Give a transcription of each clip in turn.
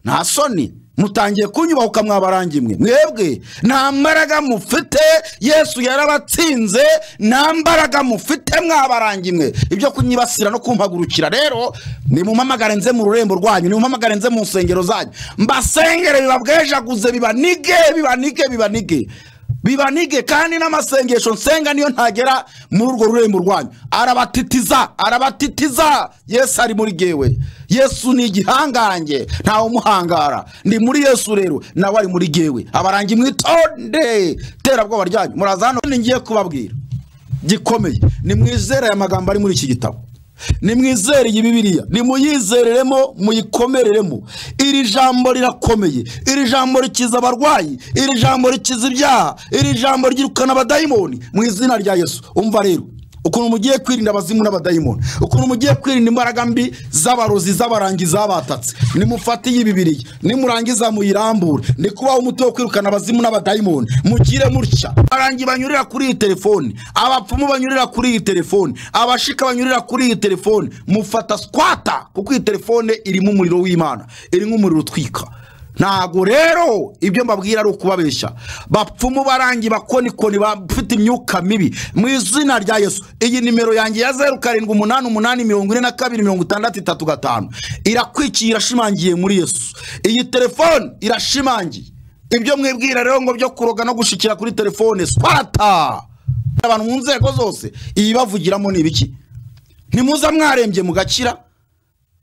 nta soni mutangiye kunyubaha ukamwabarangi mwe mwebwe nta mbaraga mufite yesu yarabatsinze nta mbaraga mufite mwabarangi mwe ibyo kunyibasira no kumpagurukira rero nimumpamagare nze mu rurembo rwanyu nimumpamagare nze mu nsengero zanyu mbasengere bibabwejaguze bibanige bibanige bibanige bibanige kandi n'amasengesho nsenga niyo ntagera muri urwo rurembo rwanyu arabatitiza arabatitiza yesu ari muri gewe yesu ni igihangange ntawe umuhangara ndi muri yesu rero nawe ari muri gewe abarangi mwitonde terabwoba ryanyu muraza hano ngiye kubabwira gikomeye nimwizere aya magambo ari muri iki gitabo nimwizere iyi bibiliya nimuyizereremo muyikomereremo iri jambo rirakomeye iri jambo rikiza abarwayi iri jambo rikiza ibyaha iri jambo ryirukana abadayimoni mu izina rya yesu umva rero ukuntu mugiye kwirinda abazimu n'abadayimoni ukuntu mugiye kwirinda imbaraga mbi z'abarozi z'abarangi zabatatse nimufate iyi bibiriya nimurangiza muyirambure ni kubaho umuti wo kwirukana abazimu n'abadayimoni mugire mutya abarangi banyurira kuri iyi telefoni abapfumu banyurira kuri iyi telefoni abashika banyurira kuri iyi telefoni mufata squata kuko iyi telefone irimo umuriro w'imana irimo umuriro utwika ntago rero ibyo mbabwira ari ukubabeshya bapfumu barangi bakonikoni bafite imyuka mibi mu izina rya yesu iyi nimero yanjye ya zeru karindwi umunani umunani mirongo ine na kabiri mirongo itandatu itatu gatanu irakwikiye irashimangiye muri yesu iyi telefone irashimangiye ibyo mwibwira rero ngo byo kuroga no gushikira kuri telefone swata abantu mu nzego zose ibibavugiramo ni ibiki ntimuza mwarembye mugakira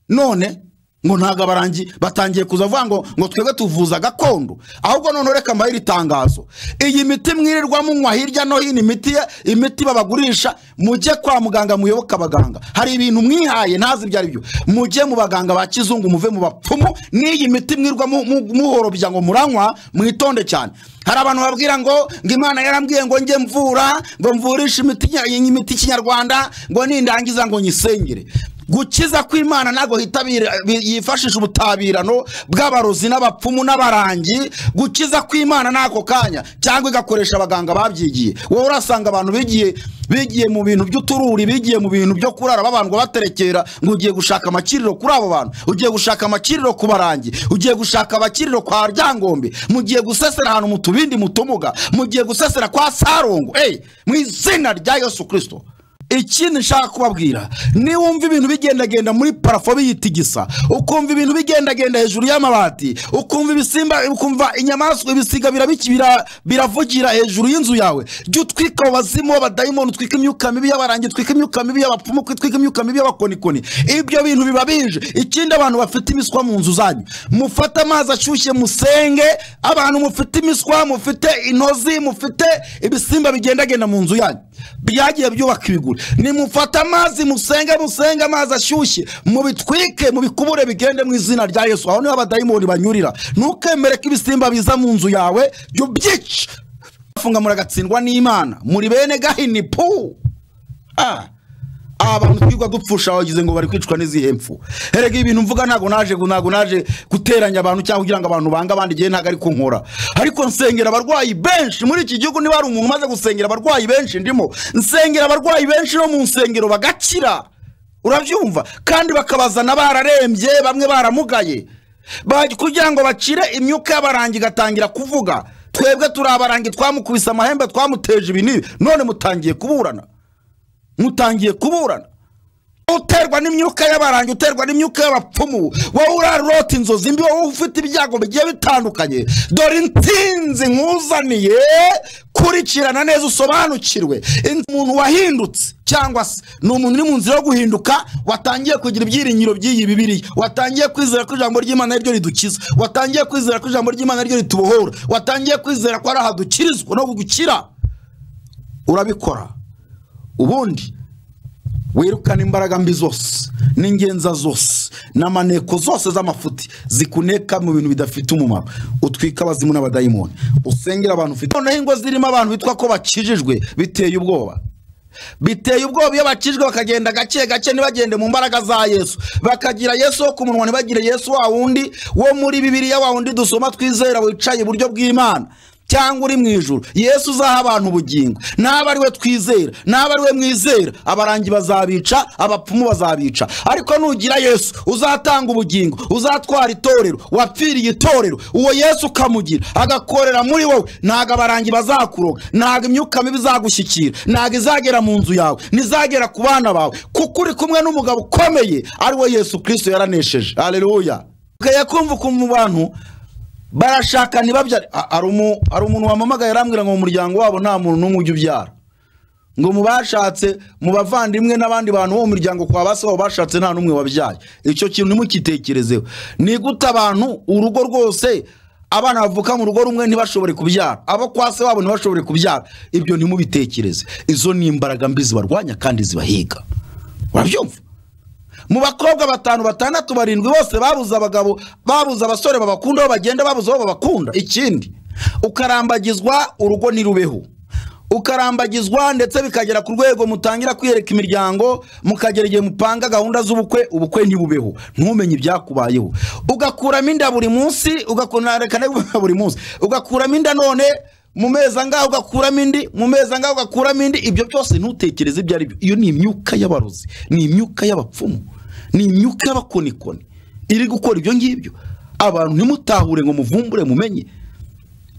none ngo ntabwo abarangi batangiye kuza avuga ngo ngo twebwe tuvuza gakondo ahubwo noneho reka mbahe iri tangazo iyi miti mwirirwa munywa hirya no hino imiti imiti babagurisha mujye kwa muganga muyoboke abaganga hari ibintu mwihaye ntazi ibyo ari byo mujye mu baganga ba kizungu muve mu bapfumu n'iyi miti mwirirwa mu- mu- muhorobya ngo muranywa mwitonde cyane hari abantu babwira ngo ngo imana yarambwiye ngo njye mvura ngo mvurishe imiti nya- imiti kinyarwanda ngo nindangiza ngo nyisengere gukiza kw'imana ntabwo hitabira- bi- yifashisha ubutabirano bw'abarozi n'abapfumu n'abarangi gukiza kw'imana n'ako kanya cyangwa igakoresha abaganga babyigiye wowe urasanga abantu bigiye bigiye mu bintu by'utururi bigiye mu bintu byo kurara babandwa baterekera ngo ugiye gushaka amakiriro kuri abo bantu ugiye gushaka amakiriro ku barangi ugiye gushaka abakiriro kwa ryangombe mugiye gusesera ahantu mu tubindi mu tumuga mugiye gusesera kwa sarongo eyi mu izina rya yesu kirisito ikindi nshaka kubabwira niwumva ibintu bigendagenda muri parafo biyitigisa ukumva ibintu bigendagenda hejuru y'amabati ukumva ibisimba ukumva inyamaswa ibisiga birabiki bira- biravugira hejuru y'inzu yawe jya utwika abo bazimu b'abadayimoni utwika imyuka mibi y'abarangi utwika imyuka mibi y'abapfumu utwika imyuka mibi y'abakonikoni ibyo bintu biba bije ikindi abantu bafite imiswa mu nzu zanyu mufate amazi ashyushye musenge abantu mufite imiswa mufite intozi mufite ibisimba bigendagenda mu nzu yanyu byagiye byubaka ibiguri nimufate amazi musenge musenge amazi ashyushye mubitwike mubikubure bigende mu izina rya yesu aho niho abadayimoni banyurira ntukemere ko ibisimba biza mu nzu yawe jya ubyica bafunga muragatsindwa n'imana muri bene gahini pu Ah. aba bantu twigwa dupfusha bagize ngo bari kwicwa n'izihe mpfu erega ibintu mvuga ntabwo naje ntabwo naje guteranya abantu cyangwa kugira ngo abantu bange abandi igihe ntabwo ari kunkora ariko nsengera abarwayi benshi muri iki gihugu niba hari umuntu umaze gusengera abarwayi benshi ndimo nsengera abarwayi benshi no mu nsengero bagakira urabyumva kandi bakabazana bararembye bamwe baramugaye Ba- kugira ngo bakire imyuka y'abarangi igatangira kuvuga twebwe turi abarangi twamukubise amahembe twamuteje ibi n'ibi none mutangiye kuburana mutangiye kuburana uterwa n'imyuka y'abarangi uterwa n'imyuka y'abapfumu wowe urarota inzozi mbi wowe ufite ibyago bigiye bitandukanye dore intsinzi nkuzaniye kurikirana neza usobanukirwe In- umuntu wahindutse cyangwa se ni umuntu uri mu nzira yo guhinduka watangiye kugira ibyiringiro by'iyi bibiriya watangiye kwizera ko ijambo ry'imana ari ryo ridukiza watangiye kwizera ko ijambo ry'imana ari ryo ritubohora watangiye kwizera ko ari aha dukirizwa no gukira urabikora ubundi wirukana imbaraga mbi zose n'ingenza zose n'amaneko zose z'amafuti zikuneka mu bintu bidafite umumaro utwika abazimu n'abadayimoni usengera abantu ufite noneho ingo zirimo abantu bitwa ko bakijijwe biteye ubwoba biteye ubwoba iyo bakijwe bakagenda gake gake ntibagende mu mbaraga za yesu bakagira yesu wo ku munwa ntibagire yesu wa wundi wo muri bibiliya wa wundi dusoma twizera wicaye iburyo bw'imana cyangwa uri mu ijuru yesu uzaha abantu ubugingo n'aba ari we twizera n'aba ari we mwizera abarangi bazabica abapfumu bazabica ariko nugira yesu uzatanga ubugingo uzatwara itorero wapfiriye itorero uwo yesu ukamugira agakorera muri wowe ntabwo abarangi bazakuroga ntabwo imyuka mibi izagushyikira ntabwo izagera mu nzu yawe ntizagera ku bana bawe kuko uri kumwe n'umugabo ukomeye ari we yesu kirisito yaranesheje hareruya ukajya kumva ukuntu mu bantu barashaka ntibabyare A- hari umu- hari umuntu wampamagaye arambwira ngo mu muryango wabo nta muntu n'umwe ujya ubyara ngo mu bashatse mu bavandimwe n'abandi bantu bo mu muryango kwa ba se wabo bashatse nta n'umwe wabyaye icyo kintu ntimukitekerezeho ni gute abantu urugo rwose abana bavuka mu rugo rumwe ntibashobore kubyara abo kwa se wabo ntibashobore kubyara ibyo ntimubitekereze izo ni imbaraga mbi zibarwanya kandi zibahiga urabyumva mu bakobwa batanu batandatu barindwi bose babuze abagabo babuze abasore babakunda aho bagenda babuze aho babakunda ikindi ukarambagizwa urugo ntirubeho ukarambagizwa ndetse bikagera ku rwego mutangira kwiyereka imiryango mukagera igihe mupanga gahunda z'ubukwe ubukwe ntibubeho ntumenye ibyakubayeho ugakuramo inda buri munsi ugakuramo buri munsi ugakuramo inda none mu mezi angahe ugakuramo indi mu mezi angahe ugakuramo indi ibyo byose ntutekereze ibyo ari byo iyo ni imyuka y'abarozi ni imyuka y'abapfumu ni imyuka y'abakonikoni iri gukora ibyo ngibyo abantu ntimutahure ngo muvumbure mumenye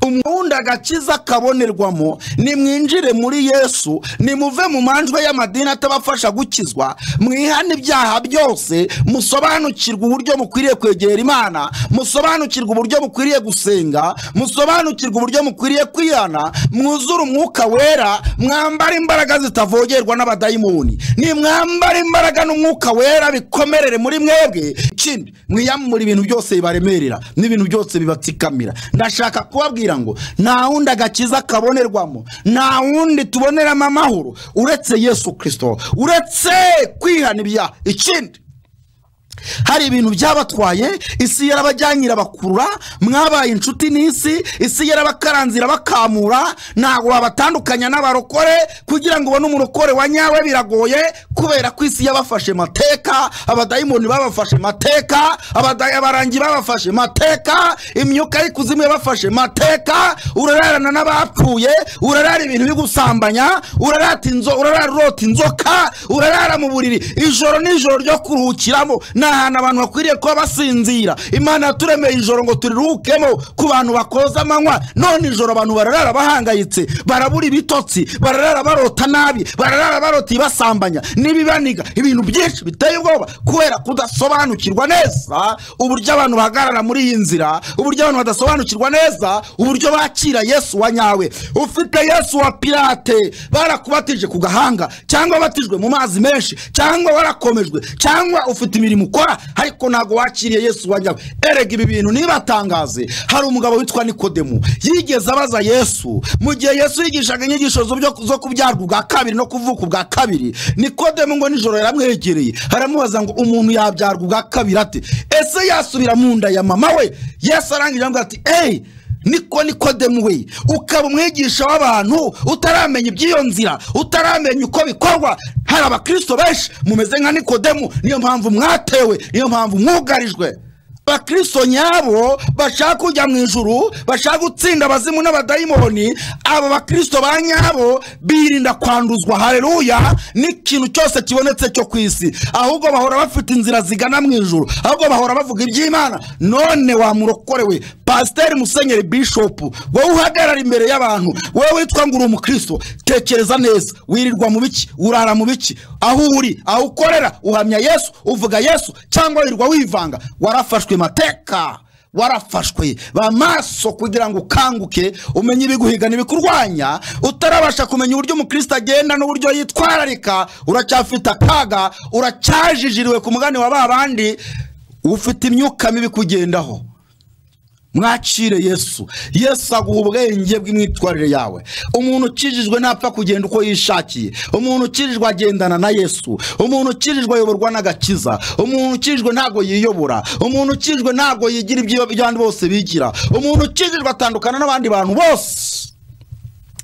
umuhunda agakiza kabonerwamo nimwinjire muri yesu nimuve mu manjwe y'amadini atabafasha gukizwa mwihane ibyaha byose musobanukirwe uburyo mukwiriye kwegera imana musobanukirwe uburyo mukwiriye gusenga musobanukirwe uburyo mukwiriye kwihana mwuzure umwuka wera mwambare imbaraga zitavogerwa n'abadayimoni nimwambare imbaraga n'umwuka wera bikomerere muri mwebwe ikindi mwiyamure ibintu byose bibaremerera n'ibintu byose bibatsikamira ndashaka kubabwira ngo nta wundi agakiza kabonerwamo nta wundi tuboneramo amahoro uretse yesu kirisito uretse kwihana ibyaha ikindi hari ibintu byabatwaye isi yarabajyanye irabakurura mwabaye inshuti n'isi isi yarabakaranze irabakamura ntabwo wabatandukanya n'abarokore kugira ngo ubone umurokore wa nyawe biragoye kubera ko isi yabafashe mateka abadayimoni babafashe mateka abada- abarangi babafashe mateka imyuka y'ikuzimu yabafashe mateka urararana n'abapfuye urarara ibintu bigusambanya urarata inzo urarara urota inzoka urarara mu buriri ijoro n'ijoro ryo kuruhukiramo ni ahantu abantu bakwiriye kuba basinzira imana yaturemeye ijoro ngo turiruhukemo ku bantu bakoza amanywa none ijoro abantu bararara bahangayitse barabura ibitotsi bararara barota nabi bararara barota ibasambanya n'ibibaniga ibintu byinshi biteye ubwoba kubera kudasobanukirwa neza uburyo abantu bahagarara muri iyi nzira uburyo abantu badasobanukirwa neza uburyo bakira yesu wa nyawe ufite yesu wa pirate barakubatije ku gahanga cyangwa wabatijwe mu mazi menshi cyangwa warakomejwe cyangwa ufite imirimo ukora ariko ntabwo wakiriye yesu wa nyawe erega ibi bintu ntibatangaze hari umugabo witwa nikodemu yigeze abaza yesu mu gihe yesu yigishaga inyigisho zo- zo kubyarwa ubwa kabiri no kuvuka ubwa kabiri nikodemu ngo nijoro yaramwegereye aramubaza ngo umuntu yabyarwa ubwa kabiri ate ese yasubira mu nda ya mama we yesu arangije aramubwira ati eyi niko nikodemu we ukaba umwigisha w'abantu utaramenya iby'iyo nzira utaramenya uko bikorwa hari abakristo benshi mumeze nka nikodemu niyo mpamvu mwatewe niyo mpamvu mwugarijwe abakristo nyabo bashaka kujya mu ijuru bashaka gutsinda abazimu n'abadayimoni aba bakristo ba nyabo birinda kwanduzwa hareruya n'ikintu cyose kibonetse cyo ku isi ahubwo bahora bafite inzira zigana mu ijuru ahubwo bahora bavuga iby'imana none wa murokorewe pasiteri musenyeri bishopu wowe uhagarara imbere y'abantu wowe witwa ngo uri umukristo tekereza neza wirirwa mu biki urara mu biki aho uri aho ukorera uhamya yesu uvuga yesu cyangwa wirirwa wivanga warafashwe mateka warafashwe bamaso kugira ngo ukanguke umenye ibiguhiga n'ibikurwanya utarabasha kumenya uburyo umukristo agenda n'uburyo yitwararika uracyafite akaga uracyajijiriwe ku mugani wa ba bandi ufite imyuka mibi kugendaho mwakire yesu yesu aguha ubwenge bw'imyitwarire yawe umuntu ukijijwe ntapfa kugenda uko yishakiye umuntu ukijijwe agendana na yesu umuntu ukijijwe ayoborwa n'agakiza umuntu ukijijwe ntabwo yiyobora umuntu ukijijwe ntabwo yigira ibyo abandi bose bigira umuntu ukijijwe atandukana n'abandi bantu bose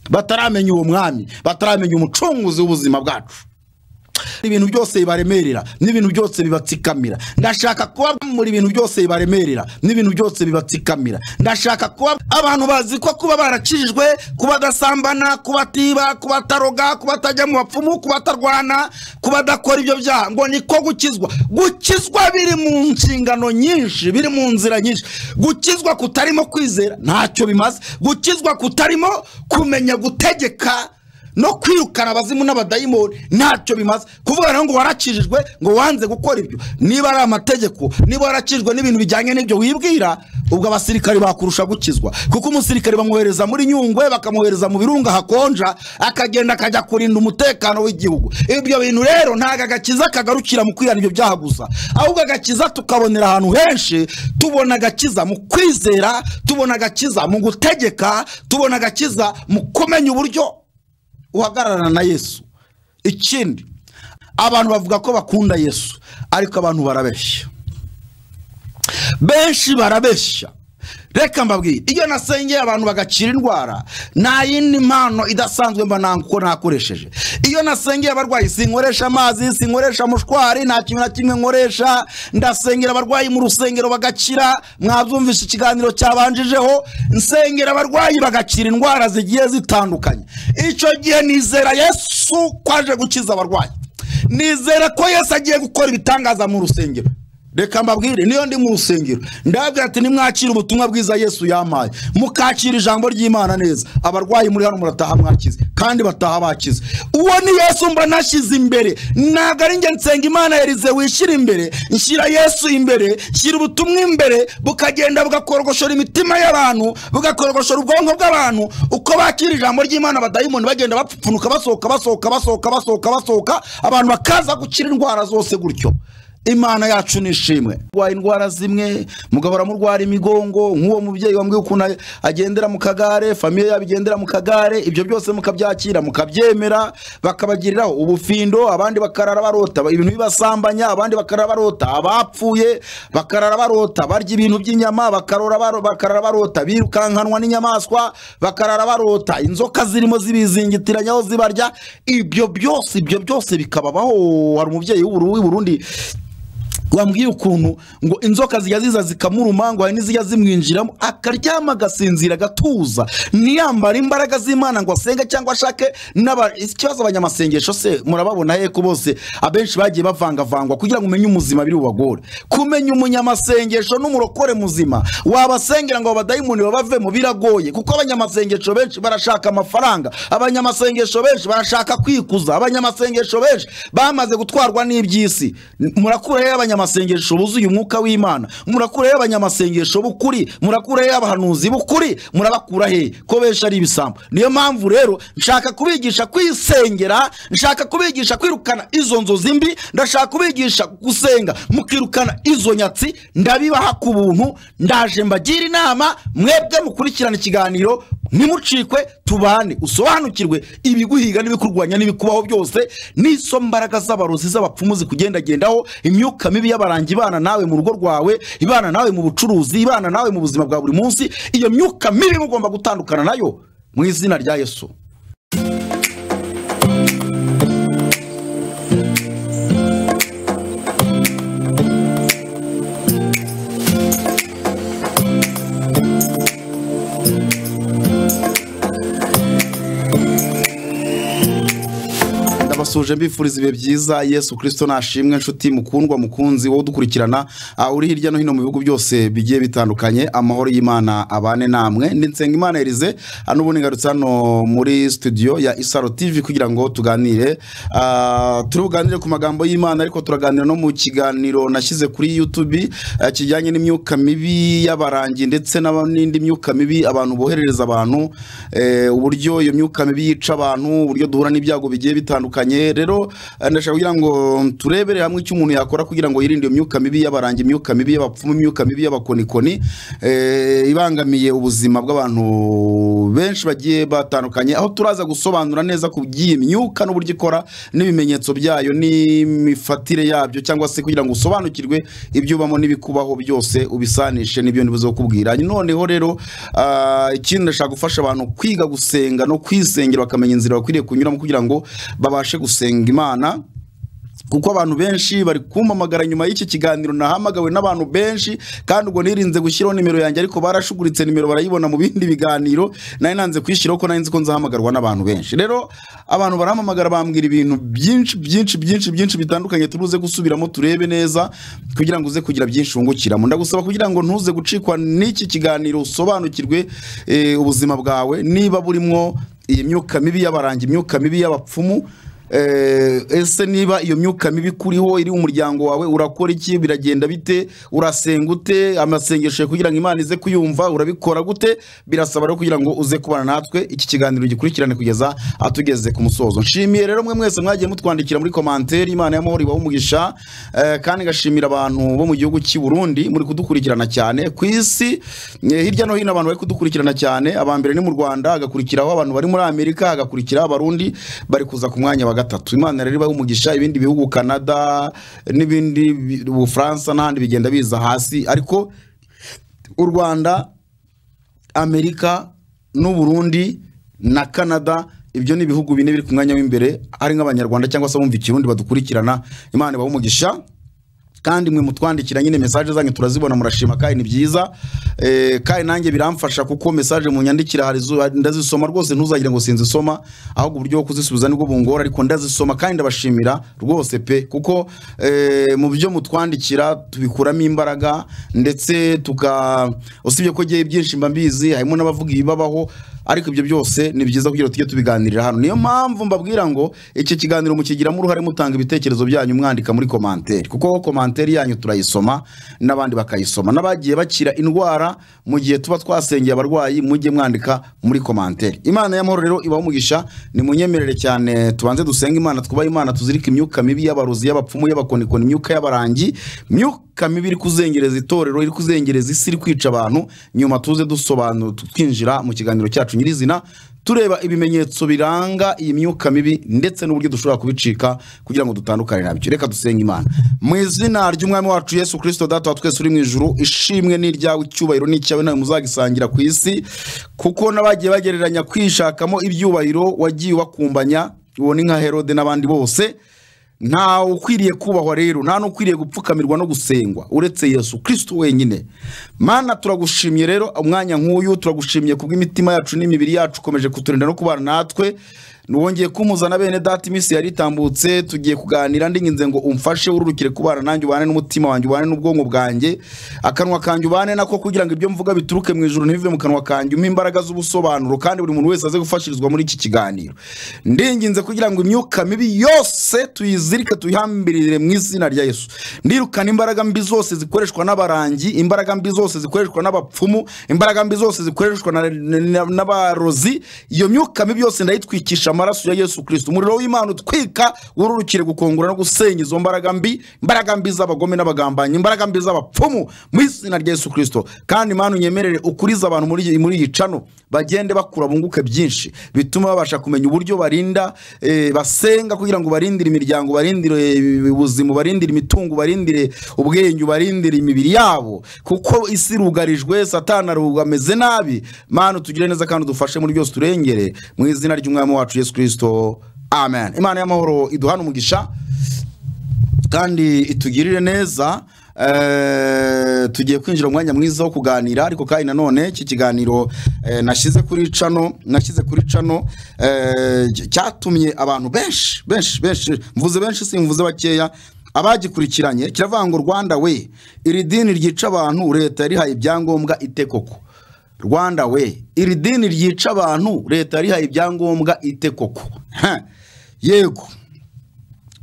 bataramenya uwo mwami bataramenya umucunguzi w'ubuzima bwacu ibintu byose bibaremerera n'ibintu byose bibatsikamira ndashaka kuba muri ibintu byose bibaremerera n'ibintu byose bibatsikamira ndashaka kuba abantu bazi ko kuba barakijijwe kuba badasambana kuba batiba kuba bataroga kuba batajya mu bapfumu kuba batarwana kuba badakora ibyo byaha ngo niko gukizwa gukizwa biri mu nshingano nyinshi biri mu nzira nyinshi gukizwa kutarimo kwizera ntacyo bimaze gukizwa kutarimo kumenya gutegeka no kwirukana abazimu n'abadayimoni ntacyo bimaze kuvuga rero ngo warakijijwe ngo wanze gukora ibyo niba ari amategeko niba warakijijwe n'ibintu bijyanye n'ibyo wibwira ubwo abasirikare bakurusha gukizwa kuko umusirikare bamwohereza muri nyungwe bakamwohereza mu birunga hakonja akagenda akajya kurinda umutekano w'igihugu ibyo bintu rero ntabwo agakiza kagarukira mu kwihana ibyo byaha gusa ahubwo agakiza tukabonera ahantu henshi tubona agakiza mu kwizera tubona agakiza mu gutegeka tubona agakiza mu kumenya uburyo uhagararana na yesu ikindi abantu bavuga ko bakunda yesu ariko abantu barabeshya benshi barabeshya reka mbabwire iyo nasengeye abantu bagakira indwara nta yindi mpano idasanzwe mba nanga uko nakoresheje iyo nasengeye abarwayi sinkoresha amazi sinkoresha mushwari nta kintu na kimwe nkoresha ndasengera abarwayi mu rusengero bagakira mwabyumvishe ikiganiro cyabanjijeho nsengera abarwayi bagakira indwara zigiye zitandukanye icyo gihe nizera yesu ko aje gukiza abarwayi nizera ko yesu agiye gukora ibitangaza mu rusengero reka mbabwire niyo ndi mu rusengero ndababwira ati nimwakire ubutumwa bwiza yesu yampaye mukakira ijambo ry'imana neza abarwayi muri hano murataha mwakize kandi bataha bakize uwo ni yesu mba nashyize imbere ntabwo ari njye nsenga imana yarize wishyira imbere nshyira yesu imbere nshyira ubutumwa imbere bukagenda bugakorgoshora imitima y'abantu bugakorgoshora ubwonko bw'abantu uko bakira ijambo ry'imana abadayimoni bagenda bapfupfunuka basohoka basohoka basohoka basohoka basohoka abantu bakaza gukira indwara zose gutyo imana yacu ni ishimwe urwaye indwara zimwe mugahora murwara imigongo nk'uwo mubyeyi wambwiye ukuntu agendera mu kagare famiye yabo igendera mu kagare ibyo byose mukabyakira mukabyemera bakabagiriraho ubufindo abandi bakarara barota ibintu bibasambanya abandi bakarara barota abapfuye bakarara barota barya ibintu by'inyama bakarora baro- bakarara barota birukankanwa n'inyamaswa bakarara barota inzoka zirimo zibizingitiranya aho zibarya ibyo byose ibyo byose bikababaho hari umubyeyi w'uburu- w'i Burundi wambwiye ukuntu ngo inzoka zijya ziza zikamuruma ngo hari n'izijya zimwinjiramo akaryama agasinzira agatuza ntiyambare imbaraga z'imana ngo asenge cyangwa ashake n'aba- ikibazo abanyamasengesho se murababona he ko bose abenshi bagiye bavangavangwa kugira ngo umenye umuzima biri bubagore kumenya umunyamasengesho n'umurokore muzima wabasengera ngo abadayimoni babavemo biragoye kuko abanyamasengesho benshi barashaka amafaranga abanyamasengesho benshi barashaka kwikuza abanyamasengesho benshi bamaze gutwarwa n'iby'isi murakureho abanyamasengesho buzuye umwuka w'imana murakureho abanyamasengesho b'ukuri murakureho abahanuzi b'ukuri murabakura he ko benshi ari ibisambo niyo mpamvu rero nshaka kubigisha kwisengera nshaka kubigisha kwirukana izo nzozi mbi ndashaka kubigisha gusenga mukirukana izo nyatsi ndabibaha ku buntu ndaje mbagira inama mwebwe mukurikirana ikiganiro ntimucikwe tubane usobanukirwe ibiguhiga n'ibikurwanya n'ibikubaho byose n'izo mbaraga z'abarozi z'abapfumu zikugendagendaho imyuka mibi y'abarangi ibana nawe mu rugo rwawe ibana nawe mu bucuruzi ibana nawe mu buzima bwa buri munsi iyo myuka mibi mugomba gutandukana nayo mu izina rya yesu ndabasuje mbifuriza ibihe byiza yesu kirisito nashimwe nshuti mukundwa mukunzi wowe udukurikirana ah, uri hirya no hino mu bihugu byose bigiye bitandukanye amahoro y'imana abane namwe ndi nsenga erize hano ubu nigarutse hano muri studio ya isaro tv kugira ngo tuganire ah, turi buganire ku magambo y'imana ariko turaganira no mu kiganiro nashyize kuri youtube ah, kijyanye n'imyuka mibi y'abarangi ndetse n'aba- n'indi myuka mibi abantu boherereza abantu eh, uburyo iyo myuka mibi yica abantu uburyo duhura n'ibyago bigiye bitandukanye rero eh, ndashaka kugira ngo turebere hamwe icyo umuntu yakora kugira ngo yirinde iyo myuka mibi y'abarangi imyuka mibi y'abapfumu imyuka mibi y'abakonikoni eh, ibangamiye ubuzima bw'abantu benshi bagiye batandukanye aho turaza gusobanura neza ku by'iyi myuka n'uburyo ikora n'ibimenyetso byayo n'imifatire yabyo cyangwa se kugira ngo usobanukirwe ibyo ubamo n'ibikubaho byose ubisanishe n'ibyo ntibizokubwira noneho rero ah, ikindi ndashaka gufasha abantu kwiga gusenga no kwisengera bakamenya inzira bakwiriye kunyuramo kugira ngo babashe gusenga imana kuko abantu benshi bari kumpamagara nyuma y'iki kiganiro nahamagawe n'abantu benshi kandi ubwo nirinze gushyiraho nimero yanjye ariko barashuguritse nimero barayibona mu bindi biganiro nari nanze kuyishyiraho ko nari nzi ko nzahamagarwa n'abantu benshi rero abantu barampamagara bambwira ibintu byinshi byinshi byinshi byinshi bitandukanye turuze gusubiramo turebe neza kugira ngo uze kugira byinshi wungukiramo ndagusaba kugira ngo ntuze gucikwa n'iki kiganiro usobanukirwe eh, ubuzima bwawe niba burimo iyi myuka mibi y'abarangi imyuka mibi y'abapfumu Eh, ese niba iyo myuka mibi ikuriho iri mu muryango wawe urakora iki biragenda bite urasenga ute amasengesho kugira ngo imana ize kuyumva urabikora gute birasaba rero kugira ngo uze kubana natwe iki kiganiro gikurikirane kugeza atugeze ku musozo nshimiye rero mwe mwese mwagiye mutwandikira muri komanteri imana y'amahoro ibahe umugisha eh, kandi ngashimira abantu bo mu gihugu cy'i burundi muri kudukurikirana cyane ku isi eh, hirya no hino abantu bari kudukurikirana cyane abambere ni mu rwanda hagakurikiraho abantu bari muri amerika hagakurikiraho abarundi bari kuza ku mwanya wa gatatu imana rero ibahe umugisha ibindi bihugu canada n'ibindi bi- ubufaransa n'ahandi bigenda biza hasi ariko u rwanda amerika n'uburundi na canada ibyo ni ibihugu bine biri ku mwanya w'imbere ari nk'abanyarwanda cyangwa se abumva ikirundi badukurikirana imana ibahe umugisha kandi mwe mutwandikira nyine mesaje zanyu turazibona murashima kandi ni byiza Eh, kandi nanjye biramfasha kuko mesaje munyandikira hari izo- ndazisoma rwose ntuzagire ngo sinzisoma ahubwo uburyo bwo kuzisubiza nibwo bungora ariko ndazisoma kandi ndabashimira rwose pe kuko eh, mu byo mutwandikira tubikuramo imbaraga ndetse tuka usibye ko ngewe byinshi mba mbizi harimo n'abavuga ibibabaho ariko ibyo byose ni byiza kugira ngo tujye tubiganirira hano niyo mpamvu mbabwira ngo iki kiganiro mukigiramo uruhare mutanga ibitekerezo byanyu mwandika muri komanteri kuko komanteri yanyu turayisoma n'abandi bakayisoma n'abagiye bakira indwara mu gihe tuba twasengeye abarwayi mujye mwandika muri komanteri imana y'amahoro rero ibaha umugisha nimunyemerere cyane tubanze dusenge imana twubahe imana tuzirike imyuka mibi y'abarozi y'abapfumu y'abakonikoni imyuka y'abarangi myuka mibi iri kuzengereza itorero iri kuzengereza isi iri kwica abantu nyuma tuze dusobanura twinjira mu kiganiro cyacu nyirizina tureba ibimenyetso biranga iyi myuka mibi ndetse n'uburyo dushobora kubicika kugira ngo dutandukane nabyo reka dusenge imana mu izina ry'umwami wacu yesu kirisito data wa twese uri mu ijuru ishimwe ni iryawe icyubahiro ni icyawe nawe muzagisangira ku isi kuko n'abagiye bagereranya kwishakamo ibyubahiro wagiye ubakumbanya ubona nka herode n'abandi bose nta ukwiriye kubahwa rero nta n'ukwiriye gupfukamirwa no gusengwa uretse yesu kristo wenyine mana turagushimiye rero umwanya nk'uyu turagushimiye kubw'imitima yacu n'imibiri yacu ukomeje kuturinda no kubana natwe wongeye kumuzana bene data iminsi yari itambutse tugiye kuganira ndinginze ngo umfashe ururukire kubana nanjye ubane n'umutima wanjye ubane n'ubwonko bwanjye akanwa kanjye ubane nako kugira ngo ibyo mvuga bituruke mu ijuru ntibive mu kanwa kanjye umpe imbaraga z'ubusobanuro kandi buri muntu wese aze gufashirizwa muri iki kiganiro ndinginze kugira ngo imyuka mibi yose tuyizirike tuyihambirire mu izina rya yesu ndirukana imbaraga mbi zose zikoreshwa n'abarangi imbaraga mbi zose zikoreshwa n'abapfumu imbaraga mbi zose zikoreshwa na- na- na- n'abarozi iyo myuka mibi yose ndayitwikisha amaraso ya yesu kristo umuriro w'imana utwika wururukire gukongora no gusenya izo mbaraga mbi imbaraga mbi z'abagome n'abagambanyi imbaraga mbi z'abapfumu mu izina rya yesu kristo kandi imana unyemerere ukurize abantu muri iyi- muri iyi cano bagende bakura bunguke byinshi bituma babasha kumenya uburyo barinda eh, basenga kugira ngo barindire imiryango barindire eh, ubuzima barindire imitungo barindire ubwenge barindire imibiri yabo kuko isi irugarijwe satana aruga- ameze nabi mana tugire neza kandi udufashe muri byose turengere mu izina ry'umwami wacu yesu kirisito amen imana y'amahoro iduhane umugisha kandi itugirire neza eh, tugiye kwinjira mu mwanya mwiza wo kuganira ariko kandi nanone iki kiganiro eh, nashyize kuri cano nashyize kuri cano eh, cy- cyatumye abantu benshi benshi benshi mvuze benshi simvuze bakeya abagikurikiranye kiravuga ngo rwanda we iri dini ryica abantu leta yarihaye ibyangombwa ite koko rwanda we iri dini ryica abantu leta yarihaye ibyangombwa ite koko Ha, yego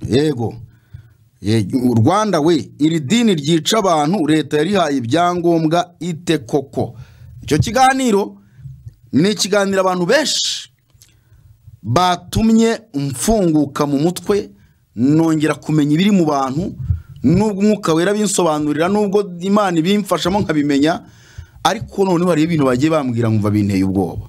yego Ye- u rwanda we iri dini ryica abantu leta yarihaye ibyangombwa ite koko icyo kiganiro ni ikiganiro abantu benshi batumye mfunguka mu mutwe nongera kumenya ibiri mu bantu n'ubwo umwuka wera binsobanurira n'ubwo imana ibimfashamo nkabimenya ariko noneho hari ibintu bagiye bambwira nkumva binteye ubwoba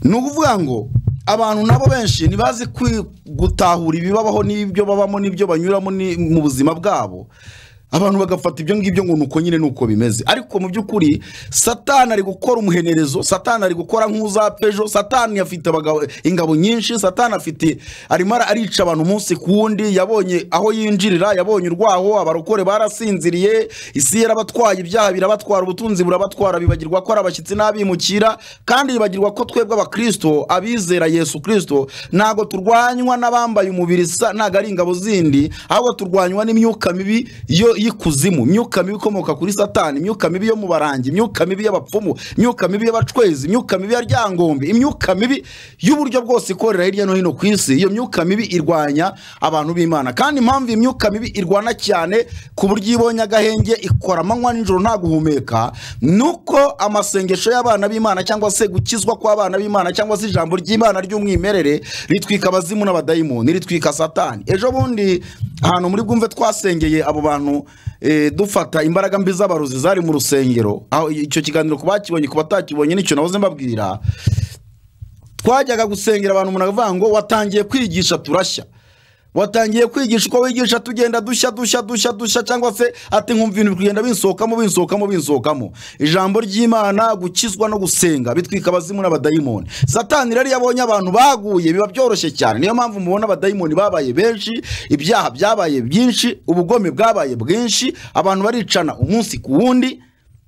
ni ukuvuga ngo abantu nabo benshi ntibazi kwi- gutahura ibibabaho n'ibyo babamo n'ibyo banyuramo ni- mu buzima bwabo abantu bagafata ibyo ngibyo ngo nuko nyine nuko bimeze ariko mu by'ukuri satani ari gukora umuhenerezo satani ari gukora nk'uza ejo satani afite abagabo- ingabo nyinshi satani afite arimo ara- arica abantu umunsi ku wundi yabonye aho yinjirira yabonye urwaho abarokore barasinziriye isi yarabatwaye ibyaha birabatwara ubutunzi burabatwara bibagirwa ko ari abashyitsi n'abimukira kandi bibagirwa ko twebwe abakristo abizera yesu kristo ntabwo turwanywa n'abambaye umubiri sa ntabwo ari ingabo zindi ahubwo turwanywa n'imyuka mibi yo y'ikuzimu imyuka mibi ikomoka kuri satani imyuka mibi yo mu barangi imyuka mibi y'abapfumu imyuka mibi y'abacwezi imyuka mibi ya ryangombe imyuka mibi y'uburyo bwose ikorera hirya no hino ku isi iyo myuka mibi irwanya abantu b'imana kandi impamvu iyi myuka mibi irwana cyane ku buryo iyo ibonye agahenge ikora amanywa nijoro nta guhumeka nuko amasengesho y'abana b'imana cyangwa se gukizwa kw'abana b'imana cyangwa se ijambo ry'imana ry'umwimerere ritwika abazimu n'abadayimoni ritwika satani ejo bundi ahantu muri bwumve twasengeye abo bantu eh, dufata imbaraga mbi z'abarozi zari mu rusengero aho icyo kiganiro ku bakibonye ku batakibonye nicyo nahoze mbabwira twajyaga gusengera abantu umuntu akavuga ngo watangiye kwigisha turashya watangiye kwigisha uko wigisha tugenda dushya dushya dushya dushya cyangwa se ati nkumva ibintu biri kugenda binsohokamo binsohokamo binsohokamo ijambo ry'imana gukizwa no gusenga bitwika abazimu n'abadayimoni satani rero iyo abonye abantu baguye biba byoroshye cyane niyo mpamvu mubona abadayimoni babaye benshi ibyaha byabaye byinshi ubugome bwabaye bwinshi abantu baricana umunsi ku wundi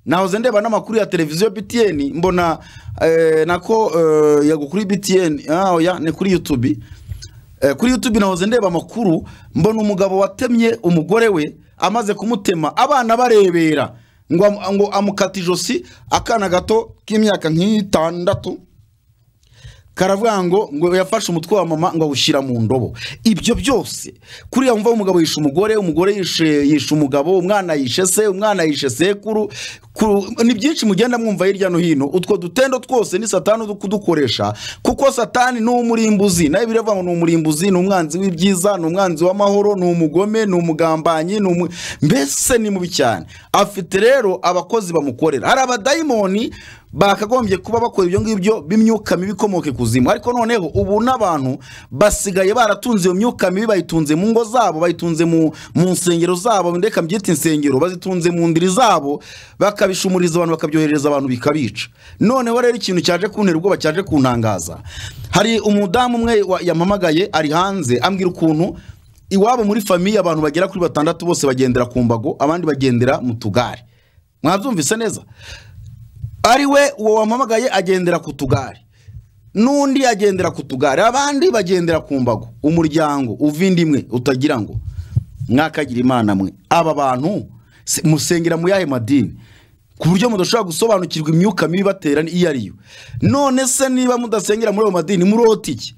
nahoze ndeba n'amakuru ya televiziyo btn mbona eh, nako eh, yago kuri btn ah, oya ni kuri youtube eh, kuri youtube nahoze ndeba amakuru mbona umugabo watemye umugore we amaze kumutema abana barebera ngo, am- ngo amukata ijosi akana gato k'imyaka nk'itandatu karavuga ngo ngo yafashe umutwe wa mama ngo awushyira mu ndobo ibyo byose kuriya wumva umugabo yishe umugore umugore yishe yishe umugabo umwana yishe se umwana yishe sekuru ku- ni byinshi mugenda mwumva hirya no hino utwo dutendo twose ni satani uri kudukoresha kuko satani ni umurimbuzi nawe biravuga ngo ni umurimbuzi ni umwanzi w'ibyiza ni umwanzi w'amahoro ni umugome ni umugambanyi ni umu... mbese ni mubi cyane afite rero abakozi bamukorera hari abadayimoni bakagombye kuba bakora ibyo ngibyo b'imyuka mibi ikomoka ikuzimu ariko noneho ubu n'abantu basigaye baratunze iyo myuka mibi bayitunze mu ngo zabo bayitunze mu, mu nsengero zabo ndeka mbyita insengero bazitunze mu ndiri zabo bakabishumuriza abantu bakabyohereza abantu bikabica noneho rero ikintu cyaje kuntera ubwoba cyaje kuntangaza hari umudamu umwe wa- yampamagaye ari hanze ambwira ukuntu iwabo muri famiye abantu bagera kuri batandatu bose bagendera ku mbago abandi bagendera mu tugare mwabyumvise neza ari we uwo wampamagaye agendera ku tugare n'undi agendera ku tugare abandi bagendera ku mbago umuryango uva indi imwe utagira ngo mwakagira imana mwe aba bantu se- musengera mu yahe madini ku buryo mudashobora gusobanukirwa imyuka mibi batera iyo ari yo none se niba mudasengera muri ayo madini murota iki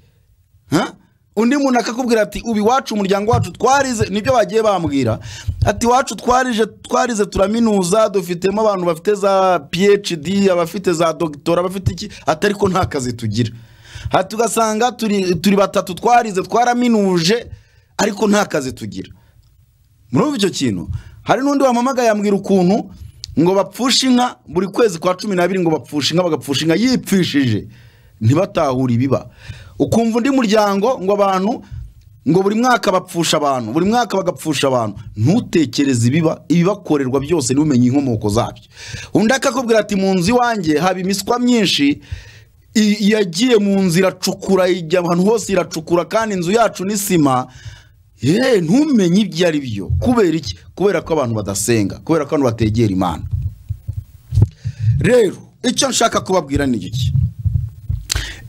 Ha? undi muntu akakubwira ati ubu iwacu umuryango wacu twarize nibyo bagiye bambwira ati iwacu twarije twarize turaminuza dufitemo abantu bafite za phd abafite za dogitora abafite iki ati ariko nta kazi tugira ati ugasanga turi, turi batatu twarize twaraminuje ariko nta kazi tugira murumva icyo kintu hari n'undi wampamagaye yambwira ukuntu ngo bapfushe inka buri kwezi kwa cumi n'abiri ngo bapfushe inka bagapfusha inka yipfishije ntibatahure ibiba ukumva undi muryango ngo abantu ngo buri mwaka bapfusha abantu buri mwaka bagapfusha abantu ntutekereze ibiba ibibakorerwa byose ntumenye inkomoko zabyo undi akakubwira ati mu nzu iwanjye haba imiswa myinshi i- yagiye mu nzu iracukura ijya ahantu hose iracukura kandi inzu yacu ni sima yewe ntumenye ibyo ari byo kubera iki kubera ko abantu badasenga kubera ko abantu bategera imana rero icyo nshaka kubabwira ni iki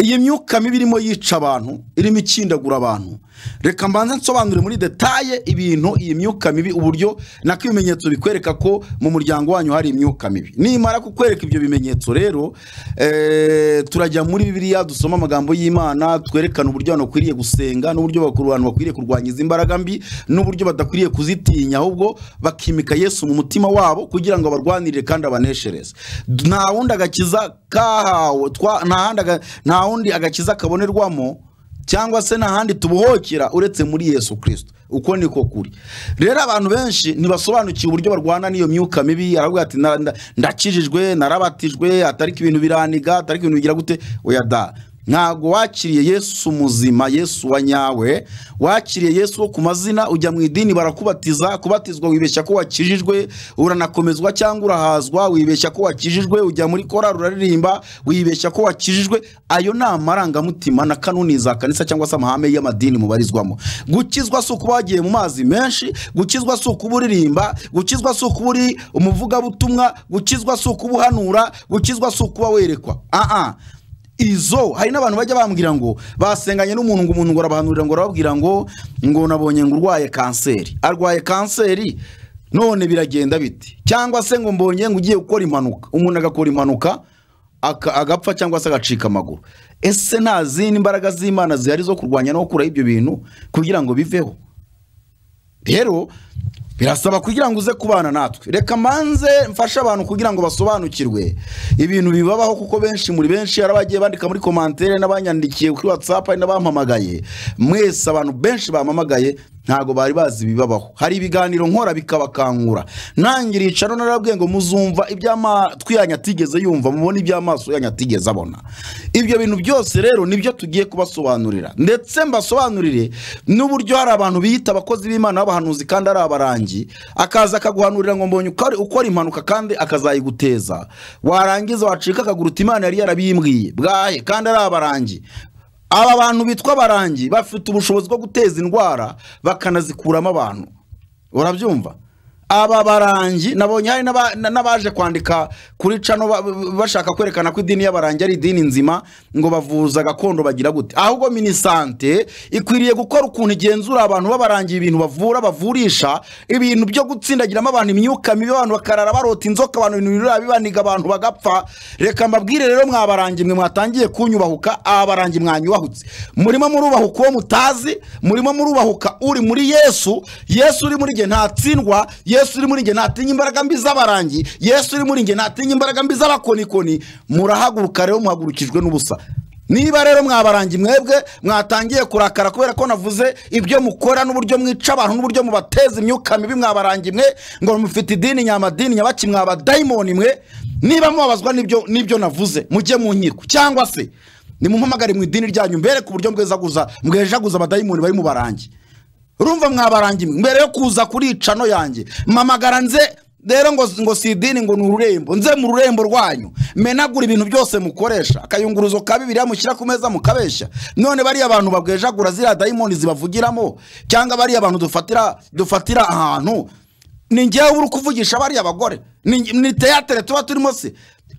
iyi myuka mibi irimo yica abantu irimo ikindagura abantu reka mbanze nsobanure muri detaye ibintu iyi myuka mibi uburyo nako ibimenyetso bikwereka ko mu muryango wanyu hari imyuka mibi nimara kukwereka ibyo bimenyetso rero eh, turajya muri bibiliya dusoma amagambo y'imana twerekana uburyo abantu bakwiriye gusenga n'uburyo bakuru- abantu bakwiriye kurwanya izi mbaraga mbi n'uburyo badakwiriye kuzitinya ahubwo bakimika yesu mu mutima wabo kugira ngo abarwanirire kandi abaneshereze D- nta wundi agakiza kahawe twa- nta handi aga- nta wundi agakiza kabonerwamo cyangwa se n'ahandi tubuhokera uretse muri yesu kirisito uko niko kuri rero abantu benshi ntibasobanukiwe uburyo barwana n'iyo myuka mibi aravuga ati "Na- nda- ndakijijwe narabatijwe atariko ibintu biraniga atariko ibintu bigira gute oya da ntabwo wakiriye yesu muzima yesu wa nyawe wakiriye yesu wo ku mazina ujya mu idini barakubatiza kubatizwa wibeshya ko wakijijwe uranakomezwa cyangwa urahazwa wibeshya ko wakijijwe ujya muri korari uraririmba wibeshya ko wakijijwe ayo ni amarangamutima na kanuni za kanisa cyangwa se amahame y'amadini mubarizwamo gukizwa si ukuba wagiye mu mazi menshi gukizwa si ukuba uririmba gukizwa si ukuba uri umuvugabutumwa gukizwa si ukuba uhanura gukizwa si ukuba werekwa aha izo hari n'abantu bajya bambwira ngo basenganye n'umuntu ngo umuntu ngo arabahanurira ngo arababwira ngo ngo nabonye ngo urwaye kanseri arwaye kanseri none biragenda biti cyangwa se ngo mbonye ngo ugiye gukora impanuka umuntu agakora impanuka aka- agapfa cyangwa se agacika amaguru ese nta zindi mbaraga z'imana zihari zo kurwanya no gukuraho ibyo bintu kugira ngo biveho rero birasaba kugira ngo uze kubana natwe reka manze mfashe abantu kugira ngo basobanukirwe ibintu bibabaho kuko benshi muri benshi hari abagiye bandika muri komantere n'abanyandikiye kuri whatsapp hari n'abampamagaye mwese abantu benshi bampamagaye ntabwo bari bazi ibibabaho hari ibiganiro nkora bikabakangura ntangira icaro narabwiye ngo muzumva iby'amatwi yanyu atigeze yumva mubona iby'amaso yanyu atigeze abona ibyo bintu byose rero nibyo tugiye kubasobanurira ndetse mbasobanurire n'uburyo hari abantu biyita abakozi b'imana b'abahanuzi kandi ari abarangi akaza akaguhanurira ngo mbonye uko ari- ukora impanuka kandi akazayiguteza warangiza wacika akaguru uti imana yari yarabimbwiye bwahe kandi ari abarangi aba bantu bitwa abarangi bafite ubushobozi bwo guteza indwara bakanazikuramo abantu urabyumva aba barangi nabonye hari n'aba- na- n'abaje kwandika kuri cano ba- ba- bashaka kwerekana ko idini y'abarangi ari idini nzima ngo bavuza gakondo bagira gute ahubwo minisante ikwiriye gukora ukuntu igenzura abantu b'abarangi ibintu bavura bavurisha ibintu byo gutsindagiramo abantu imyuka mibi abantu bakarara barota inzoka abantu ibintu birura bibaniga abantu bagapfa reka mbabwire rero mwabarangi mwe mwatangiye kunyubahuka abarangi mwanyubahutse murimo murubahuka uwo mutazi murimo murubahuka uri muri yesu yesu uri muri jye ntatsindwa yesu uri muri jye ntatinya imbaraga mbi z'abarangi yesu uri muri jye ntatinya imbaraga mbi z'abakonikoni murahaguruka rero muhagurukijwe n'ubusa niba rero mwabarangi mwebwe mwatangiye kurakara kubera ko navuze ibyo mukora n'uburyo mwica abantu n'uburyo mubateza imyuka mibi mwabarangi mwe ngo mufite idini nyamadini nyabaki mwabadayimoni mwe niba mubabazwa n'ibyo n'ibyo navuze mujye mu nkiko cyangwa se nimumpamagare mu idini ryanyu mbereke uburyo mbwezaguza mbwejaguza abadayimoni bari mu barangi urumva mwabarangi mwe mbere yo kuza kuri cano yanjye mpamagara nze rero ngo ngo si idini ngo ni ururembo nze mu rurembo rwanyu menagura ibintu byose mukoresha akayunguruzo ka bibiriya mushyira ku meza mukabeshya none bariya abantu babwejagura ziriya dayimoni zibavugiramo cyangwa bariya abantu dufatira dufatira ahantu ni ngewe uri kuvugisha bariya bagore ni ni teyatere tuba turimo se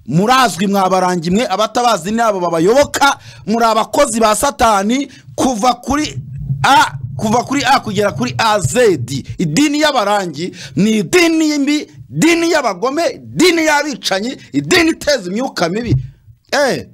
murazwi mwabarangi mwe abatabazi ni abo babayoboka muri abakozi ba satani kuva kuri a kuva kuri a kugera kuri az idini y'abarangi ni idini mbi idini y'abagome idini y'abicanyi idini iteza imyuka mibi eee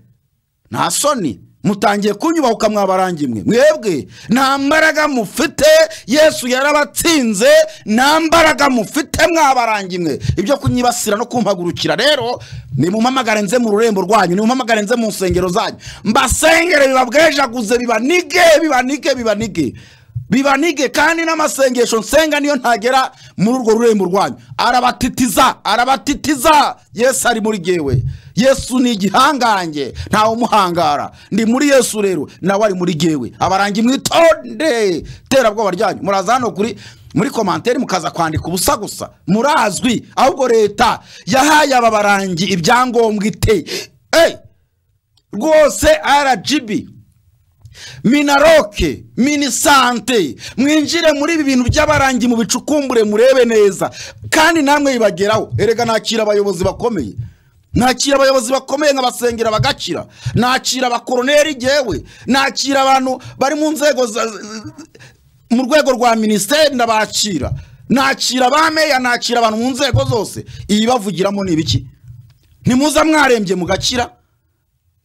nta soni mutangiye kunyubahuka mwabarangi mwe mwebwe nta mbaraga mufite yesu yarabatsinze nta mbaraga mufite mwabarangi mwe ibyo kunyibasira no kumpagurukira rero nimumpamagare nze mu rurembo rwanyu nimumpamagare nze mu nsengero zanyu mbasengere bibabwejaguze bibanige bibanige bibanige bibanige kandi n'amasengesho nsenga niyo ntagera muri urwo rurembo rwanyu arabatitiza arabatitiza yesu ari muri gewe yesu ni igihangange ntawe umuhangara ndi muri yesu rero nawe ari muri gewe abarangi mwitonde terabwoba ryanyu muraza hano kuri muri komanteri mukaza kwandika ubusa gusa murazwi ahubwo leta yahaye aba barangi ibyangombwa ite Hey! rwose rgb minaroke minisante mwinjire muri ibi bintu by'abarangi mu bicukumbure murebe neza kandi namwe bibageraho erega nakira abayobozi bakomeye nakira abayobozi bakomeye nkabasengera bagakira nakira abakoroneri jyewe nakira abantu bari mu nzego za- mu rwego rwa minisiteri ndabakira nakira abameya nakira abantu mu nzego zose ibibavugiramo ni ibiki ntimuza mwarembye mugakira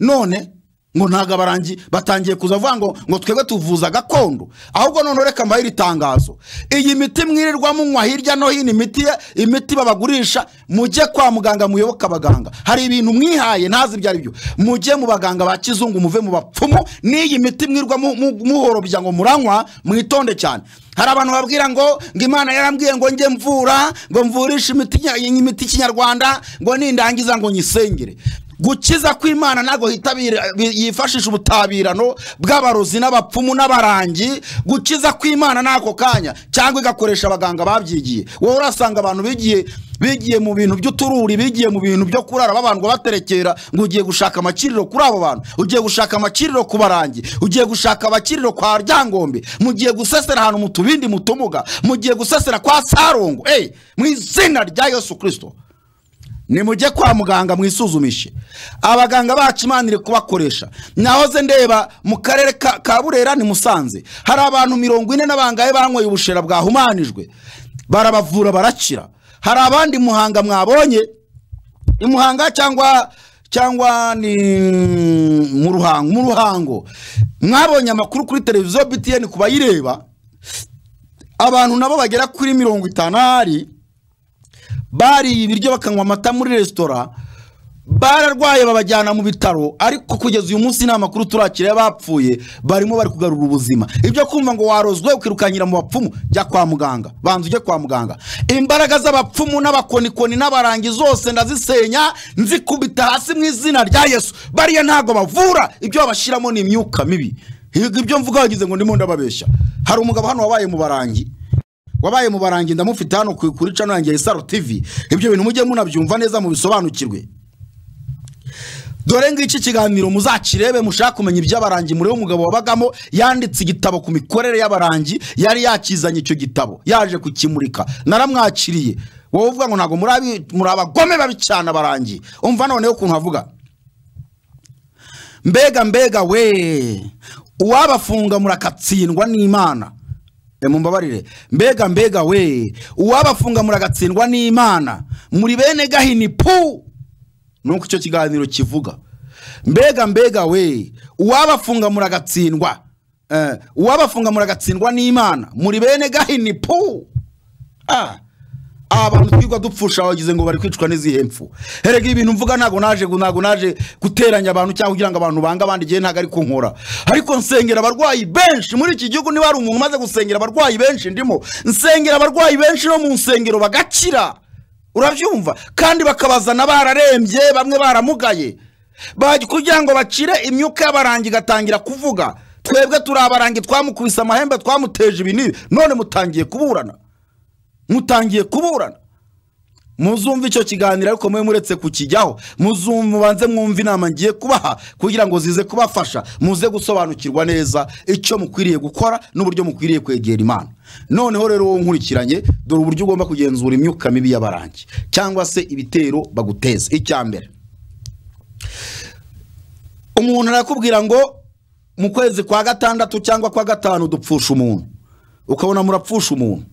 none ngo ntabwo abarangi batangiye kuza bavuga ngo ngo twebwe tuvuza gakondo ahubwo none reka mbahe iri tangazo iyi miti mwirirwa munywa hirya no hino imiti ye- imiti babagurisha mujye kwa muganga muyoboke abaganga hari ibintu mwihaye ntazi ibyo ari byo mujye mu baganga ba kizungu muve mu bapfumu n'iyi miti mwirirwa mu- mu- muhorobya ngo muranywa mwitonde cyane hari abantu babwira ngo ngo imana yarambwiye ngo njye mvura ngo mvurishe imiti nya- iyi miti y'ikinyarwanda ngo nindangiza ngo nyisengere gukiza kw'imana ntabwo hitabira- bi- yifashisha ubutabirano bw'abarozi n'abapfumu n'abarangi gukiza kw'imana n'ako kanya cyangwa igakoresha abaganga babyigiye wowe urasanga abantu bigiye bigiye mu bintu by'utururi bigiye mu bintu byo kurara babandwa baterekera ngo ugiye gushaka amakiriro kuri abo bantu ugiye gushaka amakiriro ku barangi ugiye gushaka abakiriro kwa ryangombe mugiye gusesera ahantu mu tubindi mu tumuga mugiye gusesera kwa sarongo eyi mu izina rya yesu kirisito nimujye kwa muganga mwisuzumishe abaganga bacu imana iri kubakoresha nahoze ndeba mu karere ka ka burera ni musanze hari abantu mirongo ine n'abangahe banyweye ubushera bwahumanijwe barabavura barakira hari abandi muhanga mwabonye i muhanga cyangwa cyangwa ni mu ruhango mu ruhango mwabonye amakuru kuri televiziyo btn ku bayireba abantu nabo bagera kuri mirongo itanari bariye ibiryo bakanywa amata muri resitora bararwaye babajyana mu bitaro ariko kugeza uyu munsi nta makuru turakira y'abapfuye barimo bari kugarura ubuzima ibyo kumva ngo warozwe ukirukanyira mu bapfumu jya kwa muganga banza ujye kwa muganga imbaraga z'abapfumu n'abakonikoni n'abarangi zose ndazisenya nzikubita hasi mu izina rya yesu bariya ntabwo bavura ibyo babashyiramo ni imyuka mibi ibyo mvuga wagize ngo ndimo ndababeshya hari umugabo hano wabaye mu barangi wabaye mu barangi ndamufite hano ku- kuri cano yanjye ya isaro tv ibyo bintu mujye munabyumva neza mubisobanukirwe dore ngiki kiganiro muzakirebe mushaka kumenya iby'abarangi murebe umugabo wabagamo yanditse igitabo ku mikorere y'abarangi yari yakizanye icyo gitabo yaje kukimurika naramwakiriye wowe uvuga ngo ntabwo muri abi- muri abagome babi cyane abarangi umva noneho ukuntu avuga mbega mbega we uwabafunga murakatsindwa n'imana E, mumbabarire mbega mbega we uwabafunga muragatsindwa n'imana muri bene gahini pu nuko icyo kiganiro kivuga mbega mbega we uwabafunga muragatsindwa Eh, uwabafunga muragatsindwa n'imana muri bene gahini pu Ah. aba bantu twirwa dupfusha bagize ngo bari kwicwa n'izihe mpfu herega ibintu mvuga ntabwo naje ntabwo naje guteranya abantu cyangwa kugira ngo abantu bange abandi igihe ntabwo ari kunkora ariko nsengera abarwayi benshi muri iki gihugu niba hari umuntu umaze gusengera abarwayi benshi ndimo nsengera abarwayi benshi no mu nsengero bagakira urabyumva kandi bakabazana bararembye bamwe baramugaye Baj- kugira ngo bacire imyuka y'abarangi igatangira kuvuga twebwe turi abarangi twamukubise amahembe twamuteje ibi n'ibi none mutangiye kuburana mutangiye kuburana muzumva icyo kiganiro ariko mwe muretse kukijyaho muzumva mubanze mwumve inama ngiye kubaha kugira ngo zize kubafasha muze gusobanukirwa neza icyo mukwiriye gukora n'uburyo mukwiriye kwegera imana noneho rero wowe nkurikiranye dore uburyo ugomba kugenzura imyuka mibi y'abarangi cyangwa se ibitero baguteza icya mbere umuntu arakubwira ngo mu kwezi kwa gatandatu cyangwa kwa gatanu dupfusha umuntu ukabona murapfusha umuntu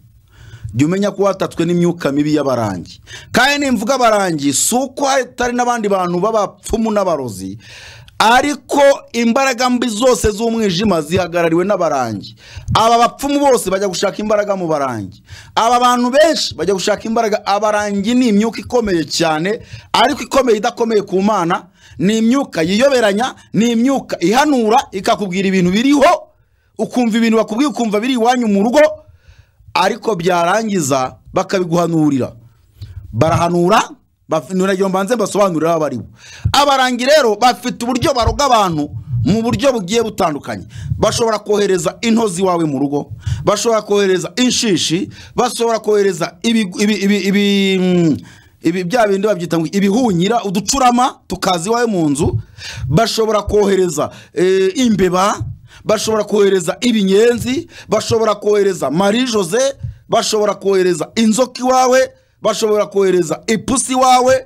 jya umenya ko watatswe n'imyuka mibi y'abarangi kandi nimvuga abarangi si uko hatari n'abandi bantu b'abapfumu n'abarozi ariko imbaraga mbi zose z'umwijima zihagarariwe n'abarangi aba bapfumu bose bajya gushaka imbaraga mu barangi aba bantu benshi bajya gushaka imbaraga abarangi ni imyuka ikomeye cyane ariko ikomeye idakomeye ku mana ni imyuka yiyoberanya ni imyuka ihanura ikakubwira ibintu biriho ukumva ibintu bakubwiye ukumva biri iwanyu mu rugo ariko byarangiza bakabiguhanurira barahanura baf- niragira ngo mbanze basobanurira abo aribo abarangi rero bafite uburyo baroga abantu mu buryo bugiye butandukanye bashobora kohereza intozi iwawe mu rugo bashobora kohereza inshishi bashobora kohereza ibi, ibi, ibi, ibi, mm, ibi bya bindi babyita ngo ibihunyira uducurama tukaza iwawe mu nzu bashobora kohereza eh, imbeba bashobora kohereza ibinyenzi bashobora kohereza marie jose bashobora kohereza inzoka iwawe bashobora kohereza ipusi iwawe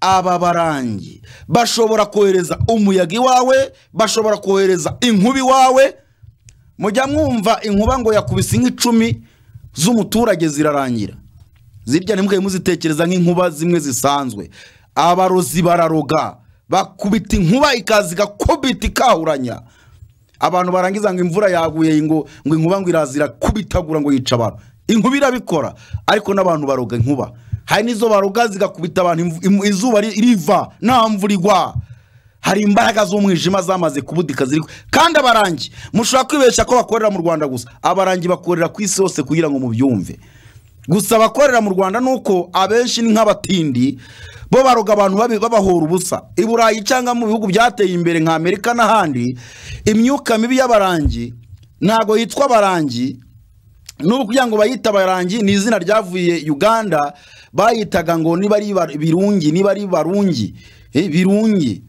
aba barangi bashobora kohereza umuyaga iwawe bashobora kohereza inkuba iwawe mujya mwumva inkuba ngo yakubise inka icumi z'umuturage zirarangira zirya ntimwe muzitekereza nk'inkuba zimwe zisanzwe abarozi bararoga bakubita inkuba ikaza igakubita ikahuranya abantu barangiza ngo imvura yaguye ngo ngo inkuba ngo iraza irakubitagura ngo yica abantu inkuba irabikora ariko n'abantu baroga inkuba hari n'izo baroga zigakubita abantu imvu- imu- izuba ri- riva nta mvura igwa hari imbaraga z'umwijima zamaze kubudika ziri kandi abarangi mushobora kwibeshya ko bakorera mu rwanda gusa abarangi bakorera ku isi hose kugira ngo mubyumve gusa abakorera mu rwanda ni uko abenshi ni nk'abatindi bo baroga abantu babi- babahora ubusa i burayi cyangwa mu bihugu byateye imbere nka amerika n'ahandi imyuka mibi y'abarangi ntabwo yitwa abarangi n'ubu kugira ngo bayite abarangi ni izina ryavuye uganda bayitaga ngo niba ari Bar- birungi niba ari barungi eh, birungi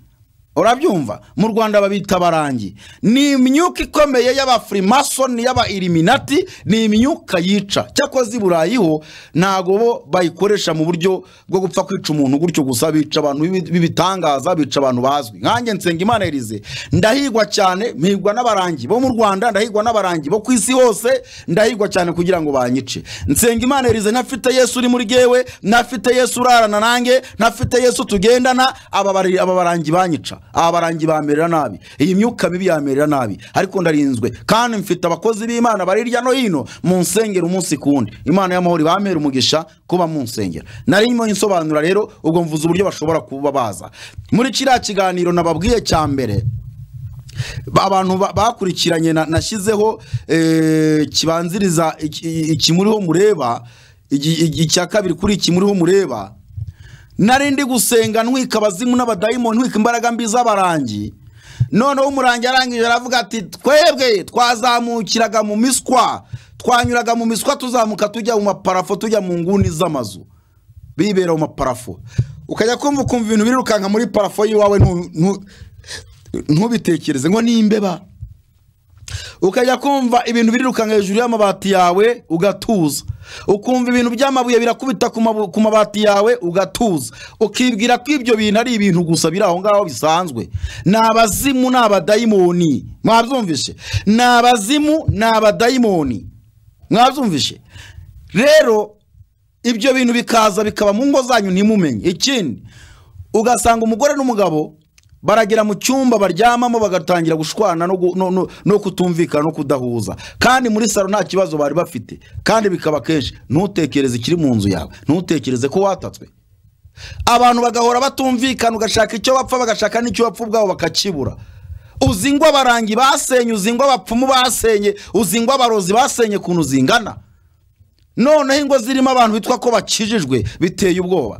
urabyumva mu rwanda babita abarangi ni imyuka ikomeye y'abafurimasoni y'abailuminati ni imyuka yica cyakoze i burayi ho ntabwo bo bayikoresha mu buryo bwo gupfa kwica umuntu gutyo gusa bica abantu b'ibi- b'ibitangaza bica abantu bazwi nkanjye nsenga imana erize ndahigwa cyane mpigwa n'abarangi bo mu rwanda ndahigwa n'abarangi bo ku isi hose ndahigwa cyane kugira ngo banyice nsenga imana erize ntafite yesu uri muri gewe ntafite yesu urarana nanjye ntafite yesu tugendana aba bari- aba barangi banyica aba barangi bamerera nabi iyi myuka mibi yamerera nabi ariko ndarinzwe kandi mfite abakozi b'imana bari hirya no hino mu nsengero umunsi ku wundi imana y'amahoro ibamere umugisha kuba mu nsengero narimo insobanura rero ubwo mvuze uburyo bashobora kuba baza muri kiriya kiganiro nababwiye cya mbere ba- abantu ba- bakurikiranye na- nashyizeho eh, kibanziriza iki- iki muriho mureba igi- igi- icya kabiri kuri iki muriho mureba nari ndi gusenga ntwika abazimu n'abadayimoni ntwika imbaraga mbi z'abarangi noneho umurangi arangije aravuga ati twebwe twazamukiraga mu miswa twanyuraga mu miswa tuzamuka tujya mu maparafo tujya mu nguni z'amazu bibera mu maparafo ukajya kumva ukumva ibintu birirukanka muri parafo y'iwawe ntu- ntu- ntubitekereze ngo ni imbeba ukajya kumva ibintu birirukanka hejuru y'amabati yawe ugatuza ukumva ibintu by'amabuye birakubita ku mabu- ku mabati yawe ugatuza ukibwira ko ibyo bintu ari ibintu gusa biri aho ngaho bisanzwe ni abazimu ni abadayimoni mwabyumvishe ni abazimu ni abadayimoni mwabyumvishe rero ibyo bintu bikaza bikaba mu ngo zanyu ntimumenye ikindi ugasanga umugore n'umugabo baragera mu cyumba baryamamo bagatangira gushwana no, gu- no, no, no kutumvikana no kudahuza kandi muri salo nta kibazo bari bafite kandi bikaba kenshi ntutekereze ikiri mu nzu yawe ntutekereze ko watatswe abantu bagahora batumvikana ugashaka icyo bapfa bagashaka n'icyo bapfa ubwabo bakakibura uzi ngo abarangi basenye uzi ngo abapfumu basenye uzi ngo abarozi basenye ukuntu zingana noneho ingo zirimo abantu bitwa ko bakijijwe biteye ubwoba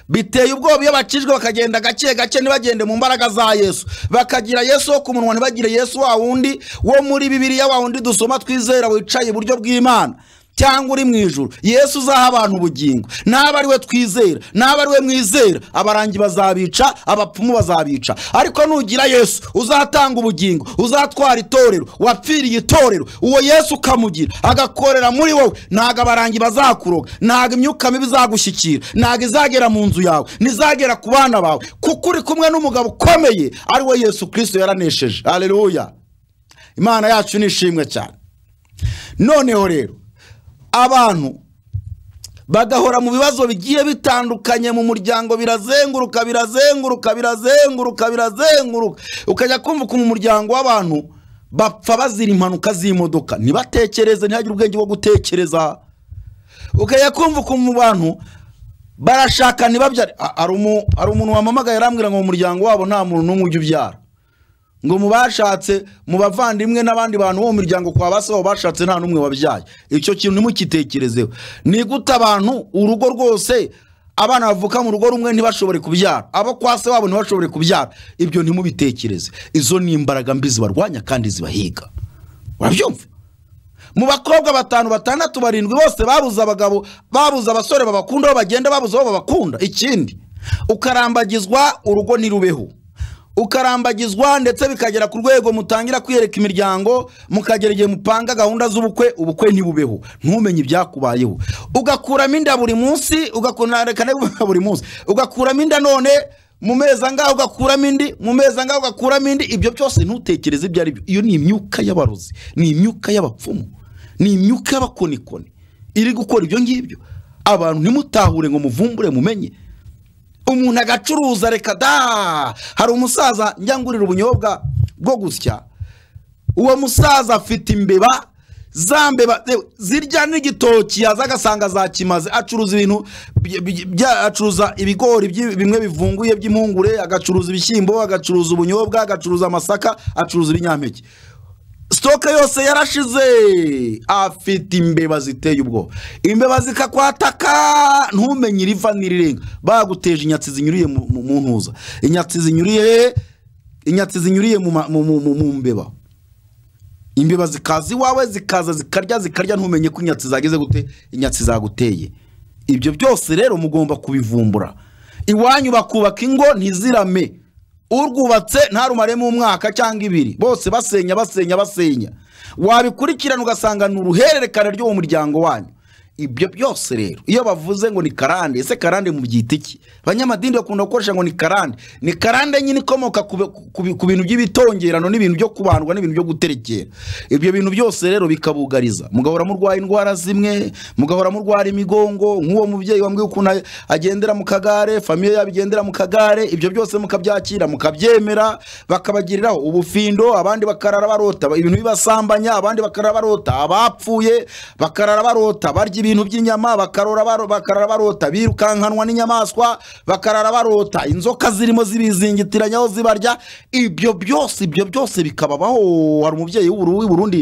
biteye ubwoba iyo bakijwe bakagenda gake gake ntibagende mu mbaraga za yesu bakagira yesu wo ku munwa ntibagire yesu wa wundi wo muri bibiliya wa wundi dusoma twizera wicaye iburyo bw'imana cyangwa uri mu ijuru yesu uzaha abantu ubugingo naba ari we twizera naba ari we mwizera abarangi bazabica abapfumu bazabica ariko nugira yesu uzatanga ubugingo uzatwara itorero wapfiriye itorero uwo yesu ukamugira agakorera muri wowe ntago abarangi bazakuroga ntago imyuka mibi izagushyikira ntago izagera mu nzu yawe ntizagera ku bana bawe kuko uri kumwe n'umugabo ukomeye ari we yesu kirisito yaranesheje hareruya imana yacu ni ishimwe cyane noneho rero abantu bagahora mu bibazo bigiye bitandukanye mu muryango birazenguruka birazenguruka birazenguruka birazenguruka ukajya kumva ukuntu umuryango w'abantu bapfa bazira impanuka z'imodoka ntibatekereze ntihagire ubwenge bwo gutekereza ukajya kumva ukuntu mu bantu barashaka ntibabyare A- hari umu- hari umuntu wampamagaye arambwira ngo mu muryango wabo nta muntu n'umwe ujya ubyara ngo mu bashatse mu bavandimwe n'abandi bantu bo mu miryango kwa ba se babo bashatse nta n'umwe wabyaye icyo kintu ntimukitekerezeho ni gute abantu urugo rwose abana bavuka mu rugo rumwe ntibashobore kubyara abo kwa se wabo ntibashobore kubyara ibyo ntimubitekereze izo ni imbaraga mbi zibarwanya kandi zibahiga urabyumva mu bakobwa batanu batandatu barindwi bose babuze abagabo babuze abasore babakunda aho bagenda babuze abo babakunda ikindi ukarambagizwa urugo ntirubeho ukarambagizwa ndetse bikagera ku rwego mutangira kwiyereka imiryango mukagera igihe mupanga gahunda z'ubukwe ubukwe ntibubeho ntumenye ibyakubayeho ugakuramo inda buri munsi ugakuramo inda buri munsi ugakuramo inda none mu mezi angahe ugakuramo indi mu mezi angahe ugakuramo indi ibyo byose ntutekereze ibyo ari byo iyo ni imyuka y'abarozi ni imyuka y'abapfumu ni imyuka y'abakonikoni iri gukora ibyo ngibyo abantu ntimutahure ngo muvumbure mumenye umuntu agacuruza reka da hari umusaza njya ngurira ubunyobwa bwo gusya uwo musaza afite imbeba za mbeba eh, zirya n'igitoki yaza agasanga zakimaze acuruza ibintu by- by- bya- acuruza ibigori byi- bimwe bivunguye by'impungure agacuruza ibishyimbo agacuruza ubunyobwa agacuruza amasaka acuruza ibinyampeke sitoke yose yarashize afite imbeba ziteye ubwoba imbeba zikakwataka ntumenye iriva n'irirenga baguteje inyatsi zinyuriye mu mu- mu ntuza inyatsi zinyuriye inyatsi zinyuriye mu ma- mu- mu- mu- mu mbeba imbeba zikaza iwawe zikaza zikarya zikarya ntumenye ko inyatsi zageze gute inyatsi zaguteye ibyo byose rero mugomba kubivumbura iwanyu bakubaka ingo ntizirame urwubatse ntarumaremo umwaka cyangwa ibiri bose basenya basenya basenya wabikurikirana ugasanga ni uruhererekane rw'uwo muryango wanyu ibyo byose rero iyo bavuze ngo ni karande ese karande mu byita iki abanyamadini bakunda gukoresha ngo ni karande ni karande nyine ikomoka ku bi- ku bi- ku bintu by'ibitongerano n'ibintu byo kubandwa n'ibintu byo guterekera ibyo bintu byose rero bikabugariza mugahora murwaye indwara zimwe mugahora murwara imigongo nk'uwo mubyeyi wambwiye ukuntu a- agendera mu kagare famiye yabo igendera mu kagare ibyo byose mukabyakira mukabyemera bakabagiriraho ubufindo abandi bakarara barota ibintu bibasambanya abandi bakarara barota abapfuye bakarara barota barya ibintu by'inyama bakarora baro- bakarara barota birukankanwa n'inyamaswa bakarara barota inzoka zirimo zibizingitiranya aho zibarya ibyo byose ibyo byose bikababaho hari umubyeyi w'uburu- w'i Burundi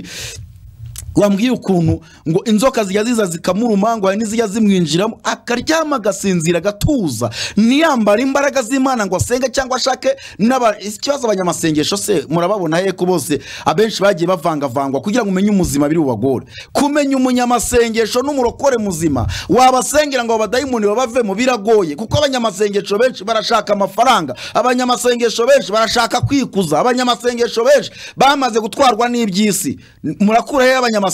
wambwiye ukuntu ngo inzoka zijya ziza zikamuruma ngo hari n'izijya zimwinjiramo akaryama agasinzira agatuza ntiyambare imbaraga z'imana ngo asenge cyangwa ashake n'aba- ikibazo abanyamasengesho se murababona he ko bose abenshi bagiye bavangavangwa kugira ngo umenye umuzima biri bubagore kumenya umunyamasengesho n'umurokore muzima wabasengera ngo abadayimoni babavemo biragoye kuko abanyamasengesho benshi barashaka amafaranga abanyamasengesho benshi barashaka kwikuza abanyamasengesho benshi bamaze gutwarwa n'iby'isi murakuraho abanyamasengesho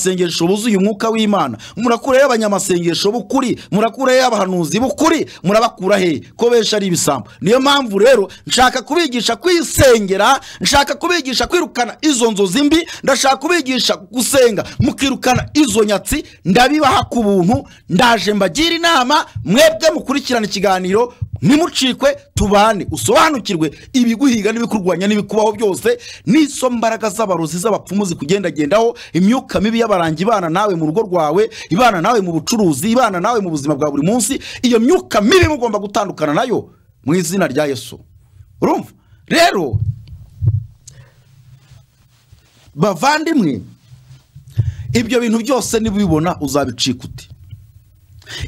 buzuye umwuka w'imana murakuraho abanyamasengesho b'ukuri murakuraho abahanuzi b'ukuri murabakura he ko benshi ari ibisambo niyo mpamvu rero nshaka kubigisha kwisengera nshaka kubigisha kwirukana izo nzozi mbi ndashaka kubigisha gusenga mukirukana izo nyatsi ndabibaha ku buntu ndaje mbagira inama mwebwe mukurikirana ikiganiro ntimucikwe tubane usobanukirwe ibiguhiga n'ibikurwanya n'ibikubaho byose n'izo mbaraga z'abarozi z'abapfumu zikugendagendaho imyuka mibi y'abarangi ibana nawe mu rugo rwawe ibana nawe mu bucuruzi ibana nawe mu buzima bwa buri munsi iyo myuka mibi mugomba gutandukana nayo mu izina rya yesu urumva rero bavandimwe ibyo bintu byose nibibona uzabicika uti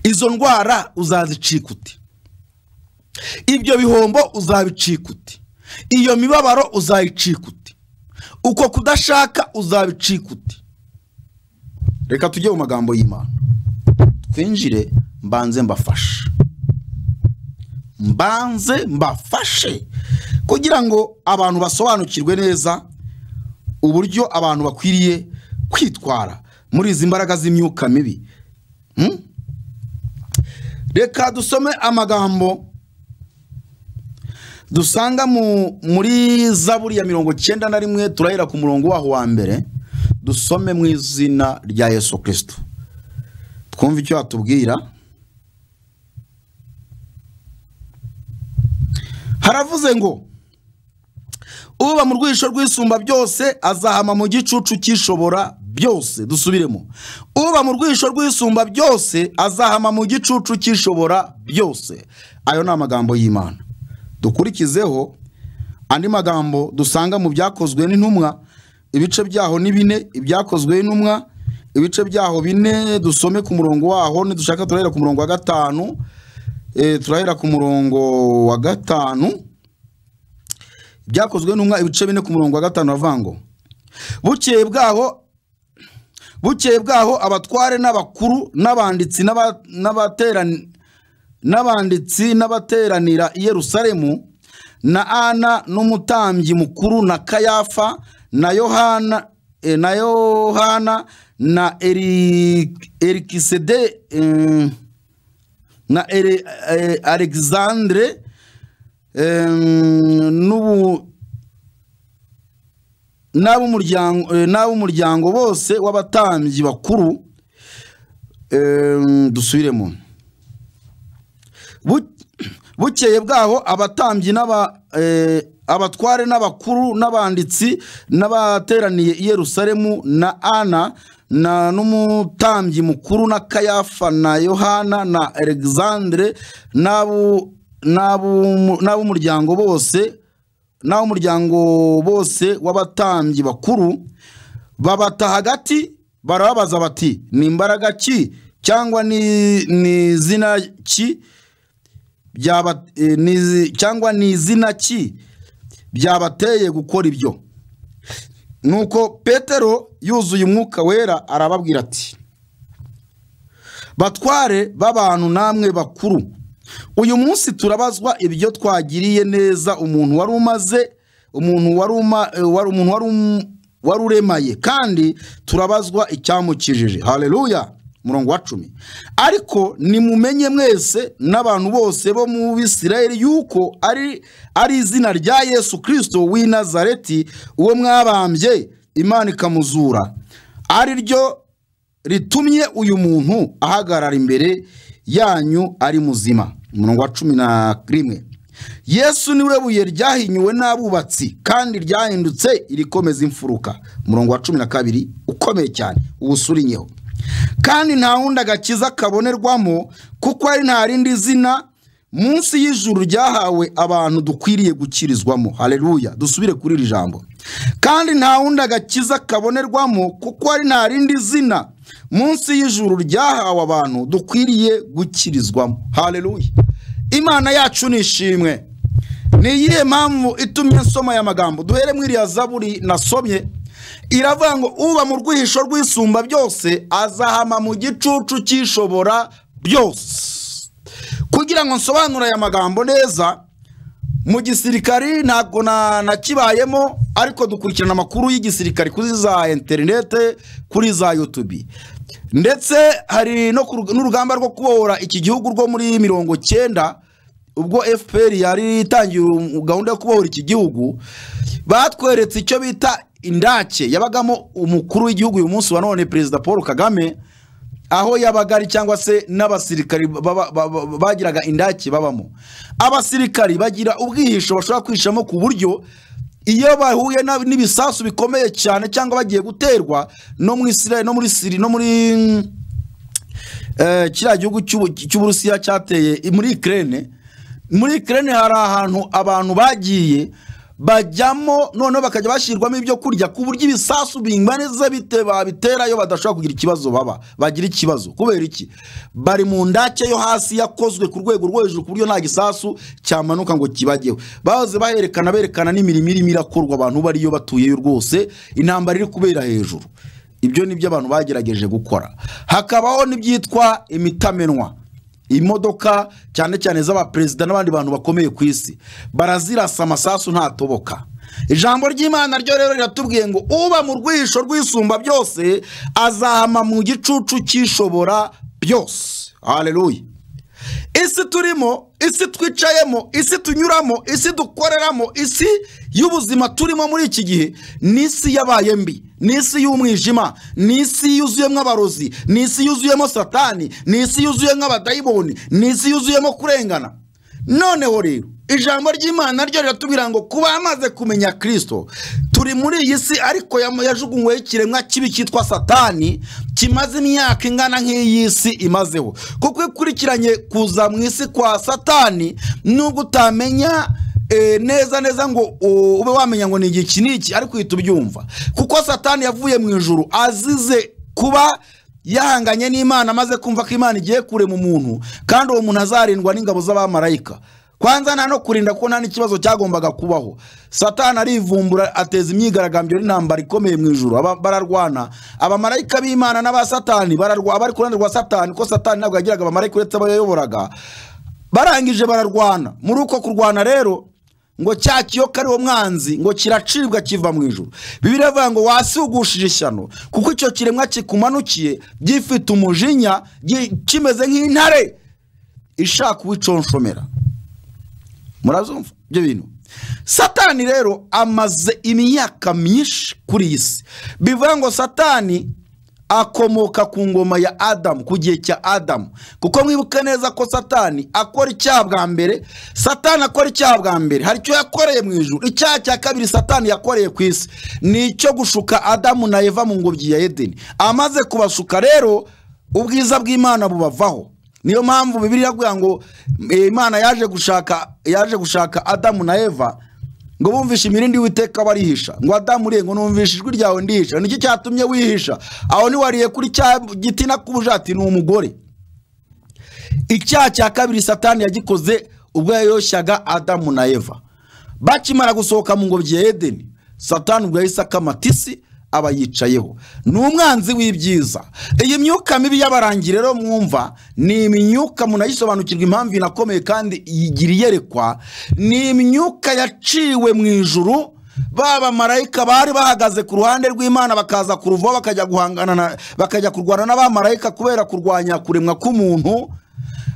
izo ndwara uzazicika uti ibyo bihombo uzabicika uti iyo mibabaro uzayicika uti uko kudashaka uzabicika uti reka tujye mu magambo y'imana twinjire mbanze mbafashe mbanze mbafashe kugira ngo abantu basobanukirwe neza uburyo abantu bakwiriye kwitwara muri izi mbaraga z'imyuka mibi Hmm? reka dusome amagambo dusanga mu muri zaburi ya mirongo cyenda na rimwe turahera ku murongo waho wa mbere dusome mu izina rya yesu kirisito twumve icyo hatubwira haravuze ngo uba mu rwisho rw'isumba byose azahama mu gicucu cy'ishobora byose dusubiremo uba mu rwisho rw'isumba byose azahama mu gicucu cy'ishobora byose ayo ni amagambo y'imana dukurikizeho andi magambo dusanga mu byakozwe n'intumwa ibice byaho ni bine ibyakozwe n'intumwa ibice byaho bine dusome ku murongo waho nidushaka turahera ku murongo wa gatanu Eh, turahera ku murongo wa gatanu byakozwe n'umwa ibice bine ku murongo wa gatanu bavuga ngo bukeye bwaho bukeye bwaho abatware n'abakuru n'abanditsi n'aba- n'abaterani- n'abanditsi n'abateranira i yerusalemu na ana n'umutambyi mukuru na kayafa na yohana eh, na yohana na eri erikisede eh, na Ere- eh, alexandre Em, n'ubu n'ab'umuryango eh, n'ab'umuryango bose w'abatambyi bakuru Em, dusubiremo Bu- bukeye bwaho abatambyi n'aba eh, abatware n'abakuru n'abanditsi n'abateraniye i yerusalemu na ana na n'umutambyi mukuru na kayafa na yohana na alexandre n'abu- n'abu- n'ab'umuryango bose n'ab'umuryango bose w'abatambyi bakuru babata hagati barababaza bati ni imbaraga ki cyangwa ni ni izina ki byaba eh, ni izi- cyangwa ni izina ki byabateye gukora ibyo nuko petero yuzuye umwuka wera arababwira ati batware b'abantu namwe bakuru uyu munsi turabazwa ibyo twagiriye neza umuntu wari umaze umuntu wari uma- eh, wari- umuntu wari um- wari uremaye kandi turabazwa icyamukijije haleluya umurongo wa cumi ariko nimumenye mwese n'abantu bose bo mu bisirayeli yuko ari ari izina rya yesu kirisito w'i nazareti uwo mwabambye imana ikamuzura ari ryo ritumye uyu muntu ahagarara imbere yanyu ari muzima umurongo wa cumi na rimwe yesu niwe buye ryahinyuwe n'abubatsi kandi ryahindutse irikomeza imfuruka umurongo wa cumi na kabiri ukomeye cyane uwusurinyeho kandi nta wundi agakiza kabonerwamo kuko ari nta rindi zina munsi y'ijuru ryahawe abantu dukwiriye gukirizwamo haleluya dusubire kuri iri jambo kandi nta wundi agakiza kabonerwamo kuko ari nta rindi zina munsi y'ijuru ryahawe abantu dukwiriye gukirizwamo haleluya imana yacu ni ishimwe ni iyihe mpamvu itumye nsoma aya magambo duhere muri iriya zaburi nasomye iravuga ngo uba mu rwihisho rw'isumba byose azahama mu gicucu cy'ishobora byose kugira ngo nsobanure aya magambo neza mu gisirikari ntabwo na- nakibayemo ariko dukurikirana amakuru y'igisirikari kuri za interinete kuri za yutubi ndetse hari no ku rug- n'urugamba rwo kubohora iki gihugu rwo muri mirongo cyenda ubwo fpr yari itangiye um- gahunda yo kubohora iki gihugu batweretse icyo bita indake yabagamo umukuru w'igihugu uyu munsi wa none perezida paul kagame aho yabaga ari cyangwa se n'abasirikari baba- baba- bagiraga indake babamo abasirikari bagira ubwihisho bashobora kwihishamo ku buryo iyo bahuye na- n'ibisasu bikomeye cyane cyangwa bagiye guterwa no muri Israel no muri Siri no muri mm, eh, kiriya gihugu cy'Ubu- cy'uburusiya cyateye i- muri Ukraine muri Ukraine hari ahantu abantu bagiye bajyamo noneho bakajya bashyirwamo ibyo kurya ku buryo ibisasu binganiza bite babiterayo badashobora kugira ikibazo baba bagira ikibazo kubera iki bari mu ndake yo hasi yakozwe ku rwego rwo hejuru ku buryo nta gisasu cyamanuka ngo kibajyeho bahoze baherekana berekana n'imirimo irimo irakorwa abantu bariyo batuyeyo rwose intambara iri kubera hejuru ibyo ni byo abantu bagerageje gukora hakabaho n'ibyitwa imitamenwa imodoka cyane cyane z'abaperezida n'abandi bantu bakomeye ku isi barazirasa amasasu ntatoboka ijambo ry'imana ryo rero riratubwiye ngo uba mu rwihisho rw'isumba byose azahama mu gicucu cy'ishobora byose haleluya isi turimo isi twicayemo isi tunyuramo isi dukoreramo isi y'ubuzima turimo muri iki gihe ni isi yabaye mbi ni isi y'umwijima ni isi yuzuyemo abarozi ni isi yuzuyemo satani ni isi yuzuyemo abadayimoni ni isi yuzuyemo kurengana noneho rero ijambo ry'imana ryo riratubwira ngo kuba amaze kumenya kristo turi muri iyi si ariko yam- yajugunyweho ikiremwa kibi cyitwa satani kimaze imyaka ingana nk'iyi si imazeho kuko iyo ukurikiranye kuza mu isi kwa satani nubwo utamenya e, neza neza ngo u- ube wamenya ngo ni igiki ni iki ariko uhita ubyumva kuko satani yavuye mu ijuru azize kuba yahanganye n'imana amaze kumva ko imana igiye kure mu muntu kandi uwo muntu azarindwa n'ingabo z'abamarayika kwanza nta no kurinda kuko nta n'ikibazo cyagombaga kubaho satani arivumbura ateza imyigaragambyo n'intambara ikomeye mu ijuru Aba- bararwana abamarayika b'imana n'aba satani bararwa abari ku ruhande rwa satani kuko satani ntabwo yagiraga abamarayika uretse abo yayoboraga barangije bararwana muri uko kurwana rero ngo cya kiyoka ari mwanzi ngo kiracibwa kiva mu ijuru bibiri avuga ngo wasigushije ishyano kuko icyo kiremwa kikumanukiye gifite umujinya gi- kimeze nk'intare ishaka uwiconshomera murazumva ibyo bintu satani rero amaze imyaka myinshi kuri iyi si bivuga ngo satani akomoka ku ngoma ya adamu ku gihe cya adamu kuko mwibuke neza ko satani akora icyaha bwa mbere satani akora icyaha bwa mbere hari icyo yakoreye mu ijuru icyaha cya kabiri satani yakoreye ku isi ni icyo gushuka adamu na eva mu ngobyi ya edeni amaze kubashuka rero ubwiza bw'imana bubavaho niyo mpamvu bibiri iravuga ngo eh, imana yaje gushaka yaje gushaka adamu na eva ngo bumvishe imirindi witeka barihisha ngo adamu urengo numvishe ijwi ryawe ndihisha niki cyatumye wihisha aho niwariye kuri cya giti nakubujati ni umugore icyaha cya kabiri satani yagikoze ubwo yayoshyaga adamu na eva bakimara gusohoka mu ngobyi ya edeni satani ubwo yahise akamatisi aba yicayeho ni umwanzi w'ibyiza iyi myuka mibi y'abarangi rero mwumva ni imyuka munayisobanukirwa impamvu inakomeye kandi igira iyerekwa ni imyuka yaciwe mu ijuru ba bamarayika bari bahagaze ku ruhande rw'imana bakaza kuruvaho bakajya guhangana na- bakajya kurwana n'abamarayika kubera kurwanya kuremwa k'umuntu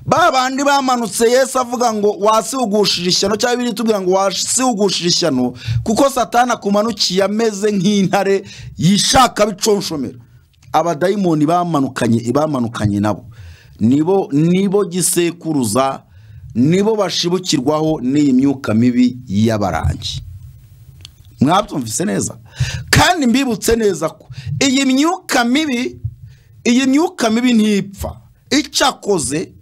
ba bandi bamanutse yesu avuga ngo wasihugushisha ishyano cyangwa biri tubwira ngo wasihugushisha ishyano kuko satana akumanukiye ameze nk'intare yishaka biconshomera abadayimoni bamanukanye bamanukanye nabo nibo nibo gisekuruza nibo bashibukirwaho n'iyi myuka mibi y'abarangi mwabyumvise neza kandi mbibutse neza ko iyi myuka mibi iyi myuka mibi ntipfa icyakoze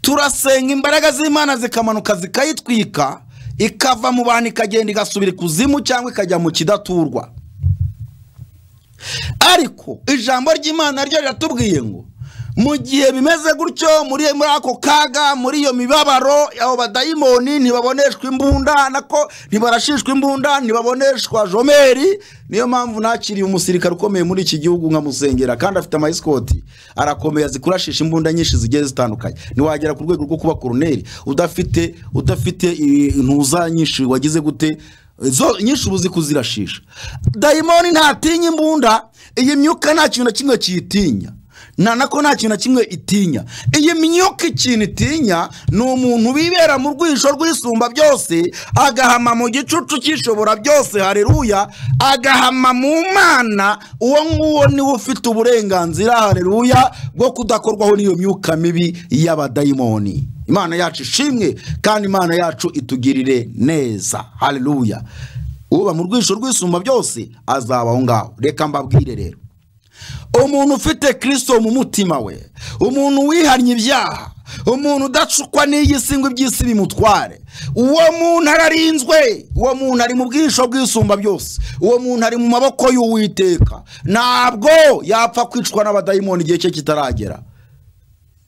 turasenga imbaraga z'imana zikamanuka zikayitwika ikava mu bantu ikagenda igasubira ikuzimu cyangwa ikajya mu kidaturwa ariko ijambo ry'imana ryo riratubwiye ngo mu gihe bimeze gutyo muri muri ako kaga muri iyo mibabaro abo badayimoni ntibaboneshwa imbunda nako ntibarashishwa imbunda ntibaboneshwa jomeri niyo mpamvu nakiriye umusirikare ukomeye muri iki gihugu nkamusengera kandi afite amayisikoti arakomeye azi kurashisha imbunda nyinshi zigiye zitandukanye ntiwagera ku rwego rwo kuba koroneri udafite udafite eh, intuza nyinshi wagize gute zo nyinshi uba uzi kuzirashisha dayimoni ntatinya imbunda iyi myuka nta kintu na kimwe kiyitinya na nako nta kintu na kimwe itinya iyi myuka ikintu itinya ni umuntu wibera mu rwisho rw'isumba byose agahama mu gicucu cy'ishobora byose hareruya agahama mu mana uwo nguwo niwe ufite uburenganzira hareruya bwo kudakorwaho n'iyo myuka mibi y'abadayimoni imana yacu ishimwe kandi imana yacu itugirire neza hareruya uba mu rwisho rw'isumba byose azaba aho ngaho reka mbabwire rero umuntu ufite kirisito mu mutima we umuntu wihannye ibyaha umuntu udacukwa n'iyi si ngo iby'isi bimutware uwo muntu ararinzwe uwo muntu ari mu bwisho bw'isumba byose uwo muntu ari mu maboko y'uwiteka ntabwo yapfa kwicwa n'abadayimoni igihe cye kitaragera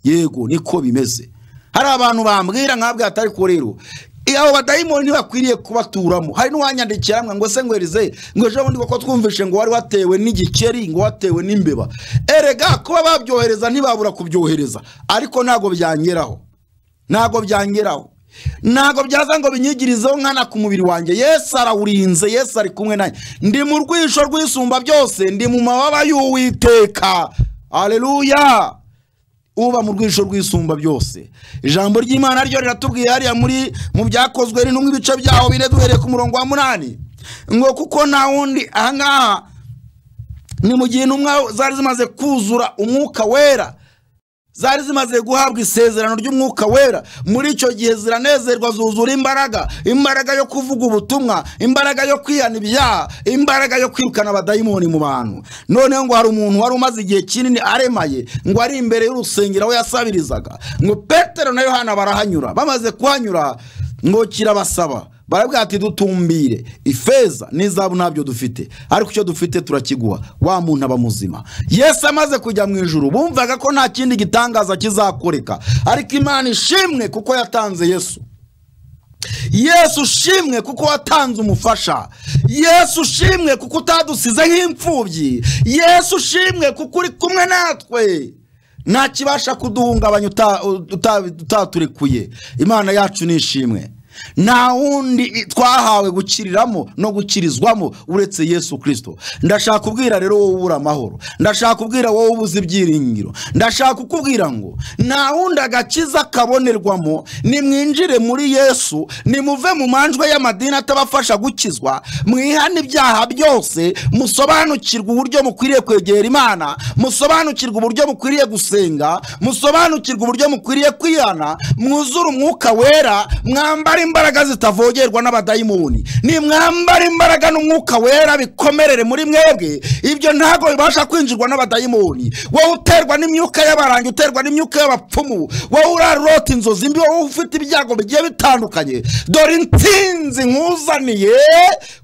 yego niko bimeze hari abantu bambwira nkabwira atari ko rero Eh, abo badayimoni ntibakwiriye kubaturamo hari n'uwanyandikiye hamwe ngo se ngo erize ngo ejo bundi kuko twumvishe ngo wari watewe n'igikeri ngo watewe n'imbeba erega kuba babyohereza ntibabura kubyohereza ariko ntabwo byangeraho ntabwo byangeraho ntabwo byaza ngo binyigirizeho nkana ku mubiri wanjye yesu arawurinze yesu ari kumwe nanjye ndi mu rwisho rw'isumba byose ndi mu mababa y'uwiteka aleluya uba mu rwisho rw'isumba byose ijambo ry'imana ryo riratubwiye hariya muri mu byakozwe rinumwe ibice byaho bine duhereye ku murongo wa munani ngo kuko nta wundi ahangaha ni mu gihe intumwa zari zimaze kuzura umwuka wera zari zimaze guhabwa isezerano ry'umwuka wera muri icyo gihe ziranezerwa zuzura imbaraga imbaraga yo kuvuga ubutumwa imbaraga yo kwihana ibyaha imbaraga yo kwirukana abadayimoni mu bantu noneho ngo hari umuntu wari umaze igihe kinini aremaye ngo ari imbere y'urusengero aho yasabirizaga ngo petero na yohana barahanyura bamaze kuhanyura ngo kirabasaba barabwira ati dutumbire ifeza n'izahabu ntabyo dufite ariko icyo dufite turakiguha wa muntu aba muzima yesu amaze kujya mu ijuru bumvaga ko nta kindi gitangaza kizakoreka ariko imana ishimwe kuko yatanze yesu yesu ushimwe kuko watanze umufasha yesu ushimwe kuko utadusize nk'imfubyi yesu ushimwe kuko uri kumwe natwe nta kibasha kuduhungabanya uta- uta- utaturekuye imana yacu ni ishimwe nta wundi twahawe gukiriramo no gukirizwamo uretse yesu kirisito ndashaka kubwira rero wowe ubura amahoro ndashaka kubwira wowe ubuze ibyiringiro ndashaka kukubwira ngo nta wundi agakiza kabonerwamo nimwinjire muri yesu nimuve mu manjwe y'amadini atabafasha gukizwa mwihane ibyaha byose musobanukirwe uburyo mukwiriye kwegera imana musobanukirwe uburyo mukwiriye gusenga musobanukirwe uburyo mukwiriye kwihana mwuzure umwuka wera mwambare imbaraga zitavogerwa n'abadayimoni nimwambara imbaraga n'umwuka wera bikomerere muri mwebwe ibyo ntabwo bibasha kwinjirwa n'abadayimoni wowe uterwa n'imyuka y'abarangi uterwa n'imyuka y'abapfumu wowe urarota inzozi mbi wowe ufite ibyago bigiye bitandukanye dore intsinzi nkuzaniye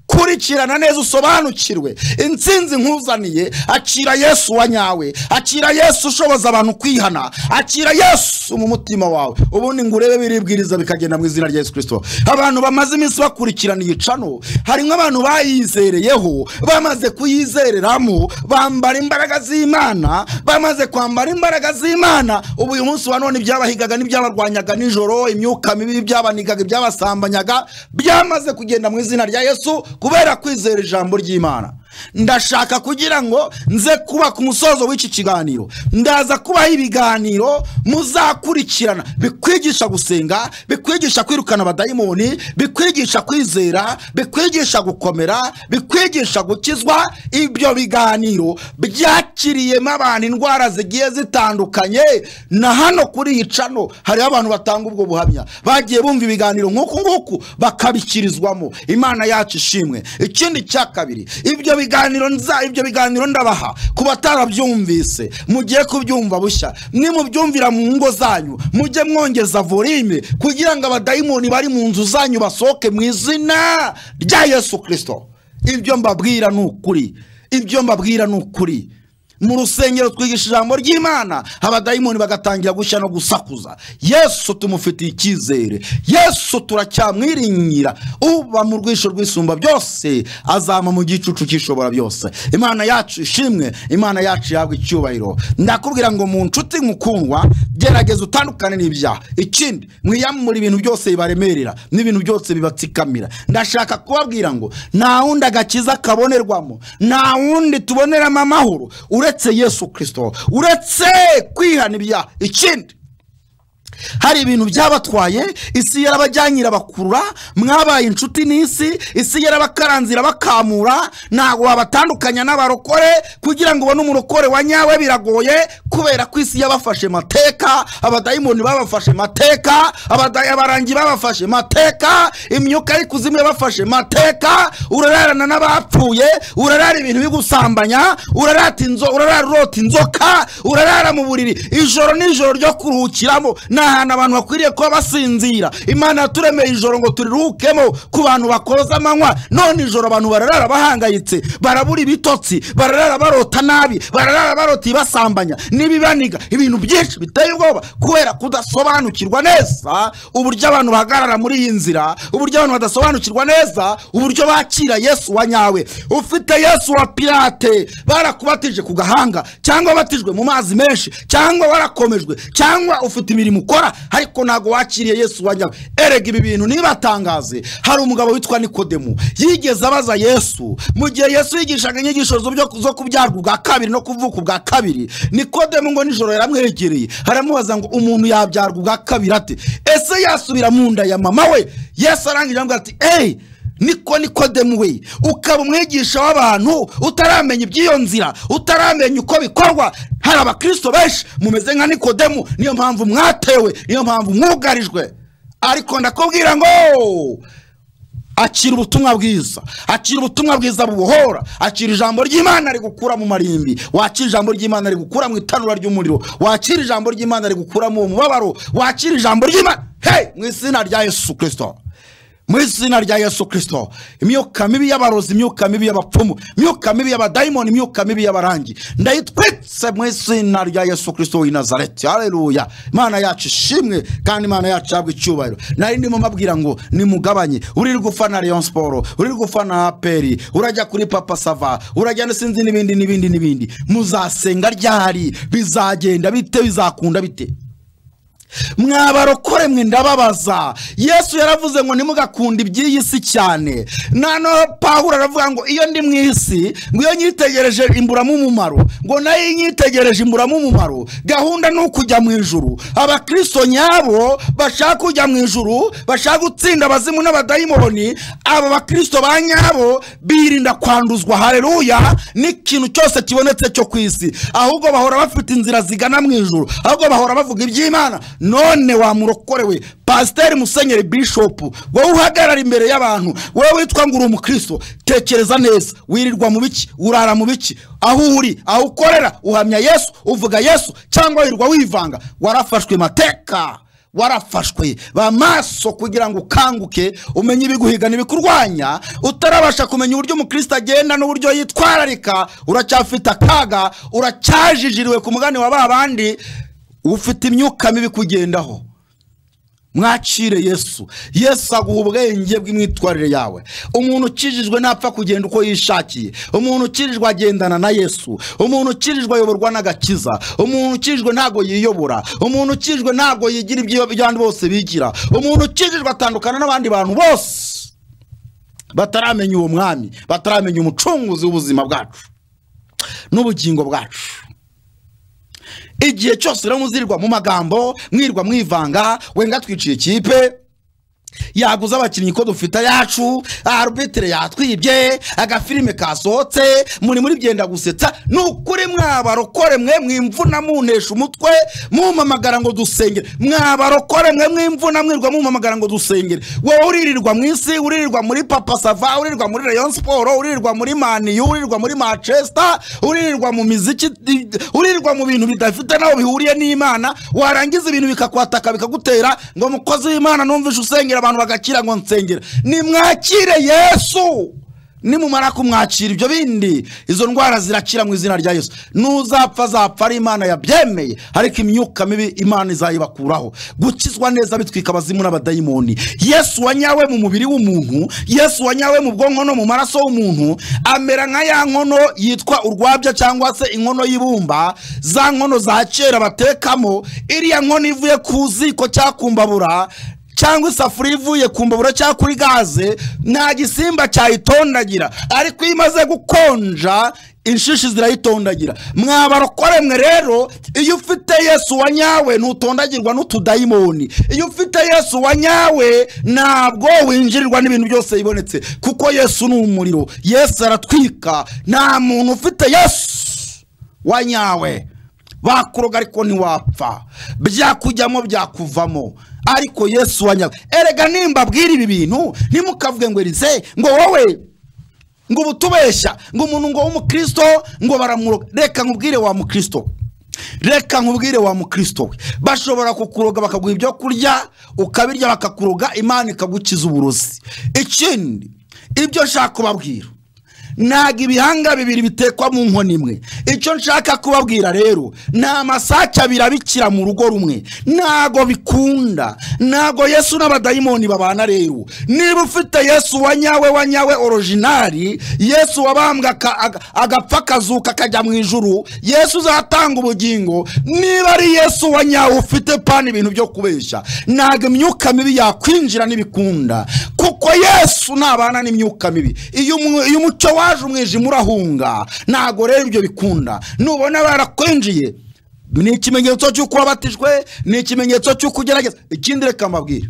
kurikirana neza usobanukirwe intsinzi nkuzaniye akira yesu wa nyawe akira yesu ushoboza abantu kwihana akira yesu mu mutima wawe ubundi ngo urebe biribwiriza bikagenda mu izina rya yesu kirisito abantu bamaze iminsi bakurikirana iyi cano harimo abantu bayizereyeho bamaze kuyizereramo bambara imbaraga z'imana bamaze kwambara imbaraga z'imana ubu uyu munsi wa none ibyabahigaga n'ibyabarwanyaga nijoro imyuka mibi ibyabanigaga ibyabasambanyaga byamaze kugenda mu izina rya yesu kubera kwizera ijambo ry'imana ndashaka kugira ngo nze kuba ku musozo w'iki kiganiro ndaza kubaho ibiganiro muzakurikirana bikwigisha gusenga bikwigisha kwirukana abadayimoni bikwigisha kwizera bikwigisha gukomera bikwigisha gukizwa ibyo biganiro byakiriyemo abantu indwara zigiye zitandukanye na hano kuri iyi cano hariho abantu batanga ubwo buhamya bagiye bumva ibiganiro nk'uku nguku bakabikirizwamo imana yacu ishimwe ikindi cya kabiri ibyo biganiro nza ibyo biganiro ndabaha ku batarabyumvise mugiye kubyumva bushya nimubyumvira mu ngo zanyu mujye mwongeza volime kugira ngo abadayimoni bari mu nzu zanyu basohoke mu izina rya yesu kirisito ibyo mbabwira ni ukuri ibyo mbabwira ni ukuri mu rusengero twigisha ijambo ry'imana abadayimoni bagatangira gushya no gusakuza yesu tumufitiye icyizere yesu turacyamwiringira uba mu rwisho rwisumba byose azama mu gicucu cy'ishobora byose imana yacu ishimwe imana yacu yahabwa icyubahiro ndakubwira ngo mu nshuti mukundwa gerageza utandukane n'ibyaha ikindi mwiyamure ibintu byose bibaremerera n'ibintu byose bibatsikamira ndashaka kubabwira ngo nta wundi agakiza kabonerwamo nta wundi tuboneramo amahoro uretse yesu kirisito uretse kwihana ibyaha ikindi hari ibintu byabatwaye isi yarabajyanye irabakurura mwabaye inshuti n'isi isi yarabakaranze irabakamura ntabwo wabatandukanya n'abarokore kugira ngo ubone umurokore wa nyawe biragoye kubera ko isi yabafashe mateka abadayimoni babafashe mateka abada- abarangi babafashe mateka imyuka y'ikuzimu yabafashe mateka urararana n'abapfuye urarara ibintu bigusambanya urarata inzo urarara urota inzoka urarara mu buriri ijoro n'ijoro ryo kuruhukiramo ni ahantu abantu bakwiriye kuba basinzira imana yaturemeye ijoro ngo turiruhukemo ku bantu bakoza amanywa none ijoro abantu bararara bahangayitse barabura ibitotsi bararara barota nabi bararara barota ibasambanya n'ibibaniga ibintu byinshi biteye ubwoba kubera kudasobanukirwa neza uburyo abantu bahagarara muri iyi nzira uburyo abantu badasobanukirwa neza uburyo bakira yesu wa nyawe ufite yesu wa pirate barakubatije ku gahanga cyangwa wabatijwe mu mazi menshi cyangwa warakomejwe cyangwa ufite imirimo ukora ariko ntabwo wakiriye yesu wa nyawe erega ibi bintu ntibatangaze hari umugabo witwa nikodemu yigeze abaza yesu mu gihe yesu yigishaga inyigisho zo- zo kubyarwa ubwa kabiri no kuvuka ubwa kabiri nikodemu ngo nijoro yaramwegereye aramubaza ngo umuntu yabyarwa ubwa kabiri ate ese yasubira mu nda ya mama we yesu arangije aramubwira ati eyi niko nikodemu we ukaba umwigisha w'abantu utaramenya iby'iyo nzira utaramenya uko bikorwa hari abakristo benshi mumeze nka nikodemu niyo mpamvu mwatewe niyo mpamvu mwugarijwe ariko ndakubwira ngo akira ubutumwa bwiza akira ubutumwa bwiza bubohora akira ijambo ry'imana rigukura mu marimbi wakira ijambo ry'imana rigukura mu itanura ry'umuriro wakira ijambo ry'imana rigukura mu mubabaro wakira ijambo ry'imana hey mu izina rya yesu kirisito mu izina rya yesu kirisito imyuka mibi y'abarozi imyuka mibi y'abapfumu imyuka mibi y'abadayimoni imyuka mibi y'abarangi ndayitwitse mu izina rya yesu kirisito w'i nazareti hareruya imana yacu ishimwe kandi imana yacu yahabwa icyubahiro nari ndimo mbabwira ngo nimugabanye urirwa ufana leon siporo urirwa ufana aperi urajya kuri papa sava urajya sinzi n'ibindi n'ibindi n'ibindi muzasenga ryari bizagenda bite bizakunda bite mwabarokore mwe ndababaza yesu yaravuze ngo ntimugakunde iby'iyi si cyane noneho pawuro aravuga ngo iyo ndi mu isi ngo iyo nyitegereje imburamo umumaro ngo nayo iyo nyitegereje imburamo umumaro gahunda ni ukujya mu ijuru abakristo nyabo bashaka kujya mu ijuru bashaka gutsinda abazimu n'abadayimoni aba bakristo ba nyabo birinda kwanduzwa hareruya n'ikintu cyose kibonetse cyo ku isi ahubwo bahora bafite inzira zigana mu ijuru ahubwo bahora bavuga iby'imana none wamurokorewe pasiteri musenyeri bishopu wowe uhagarara imbere y'abantu wowe witwa ngo uri umukristo tekereza neza wirirwa mu biki urara mu biki aho uri aho ukorera uhamya yesu uvuga yesu cyangwa wirirwa wivanga warafashwe mateka warafashwe ba maso kugira ngo ukanguke umenye ibiguhiga n'ibikurwanya utarabasha kumenya uburyo umukristo agenda n'uburyo yitwararika uracyafite akaga uracyajijiriwe ku mugani wa ba bandi ufite imyuka mibi kugendaho mwakire yesu yesu aguha ubwenge bw'imyitwarire yawe umuntu ukirijwe ntapfa kugenda uko yishakiye umuntu ukirijwe agendana na yesu umuntu ukirijwe ayoborwa n'agakiza umuntu ukirijwe ntabwo yiyobora umuntu ukirijwe ntabwo yigira ibyo abandi bose bigira umuntu ukirijwe atandukana n'abandi bantu bose bataramenya uwo mwami bataramenya umucunguzi w'ubuzima bwacu n'ubugingo bwacu igihe cyose rero muzirirwa mu magambo mwirwa mwivanga wenga twiciye ikipe yaguze abakinnyi ko dufite ayacu arubitire yatwibye agafilime kasohotse muri muri byenda gusetsa ni ukuri mwabarokore mwe mwimvuna muntesha umutwe mumamagara ngo dusengere mwabarokore mwe mwimvuna mwirwa mumamagara ngo dusengere wowe uririrwa mu isi uririrwa muri papa sava uririrwa muri rayon siporo uririrwa muri maniyu uririrwa muri manchester uririrwa mu miziki uririrwa mu bintu bidafite n'aho bihuriye n'imana warangiza ibintu bikakwataka bikagutera ngo mukozi w'imana numvishe usengera abantu bagakira ngo nsengera nimwakire yesu nimumara kumwakira ibyo bindi izo ndwara zirakira mu izina rya yesu n'uzapfa azapfa ari imana yabyemeye ariko imyuka mibi imana izayibakuraho gukizwa neza bitwika abazimu n'abadayimoni yesu wanyawe mu mubiri w'umuntu yesu wanyawe mu bwonko no mu maraso y'umuntu amera nka ya nkono yitwa urwabya cyangwa se inkono y'ibumba za nkono za kera batekamo iriya nkono ivuye ku ziko cyangwa ku mbabura cyangwa isafuriya ivuye ku mbabura cyangwa kuri gaze nta gisimba cyayitondagira ariko iyo imaze gukonja inshishi zirayitondagira mwabarokore mwe rero iyo ufite yesu wanyawe ntutondagirwa n'utudayimoni iyo ufite yesu wanyawe ntabwo winjirirwa n'ibintu byose bibonetse kuko yesu ni umuriro yesu aratwika nta muntu ufite yesu wanyawe bakuroga ariko ntiwapfa byakujyamo byakuvamo ariko yesu wanyawe erega nimba ibi bintu ntimukavuge ngo erize ngo wowe ngo ubutubeshya ngo umuntu ngo w'umukristo ngo baramuroga reka nkubwire wa mukristo reka nkubwire wa mukristo we bashobora kukuroga bakaguha ibyo kurya ukabirya bakakuroga imana ikagukiza uburozi ikindi ibyo nshaka kubabwira ntabwo ibihanga bibiri bitekwa mu nkono imwe icyo nshaka kubabwira rero ni amasake abiri abikira mu rugo rumwe ntago bikunda ntago yesu n'abadayimoni babana rero niba ufite yesu wanyawe wanyawe orojinari yesu wabambwa agapfa akazuka akajya mu ijuru yesu uzatanga ubugingo niba ari yesu wanyawe ufite pana ibintu byo kubeshya ntabwo imyuka mibi yakwinjira n'ibikunda kuko yesu ntabana n'imyuka mibi iyo umucyo wa waje umwijima urahunga ntabwo rero ibyo bikunda nubona barakwinjiye ni ikimenyetso cy'uko wabatijwe ni ikimenyetso cy'uko ugerageza ikindi reka mbabwire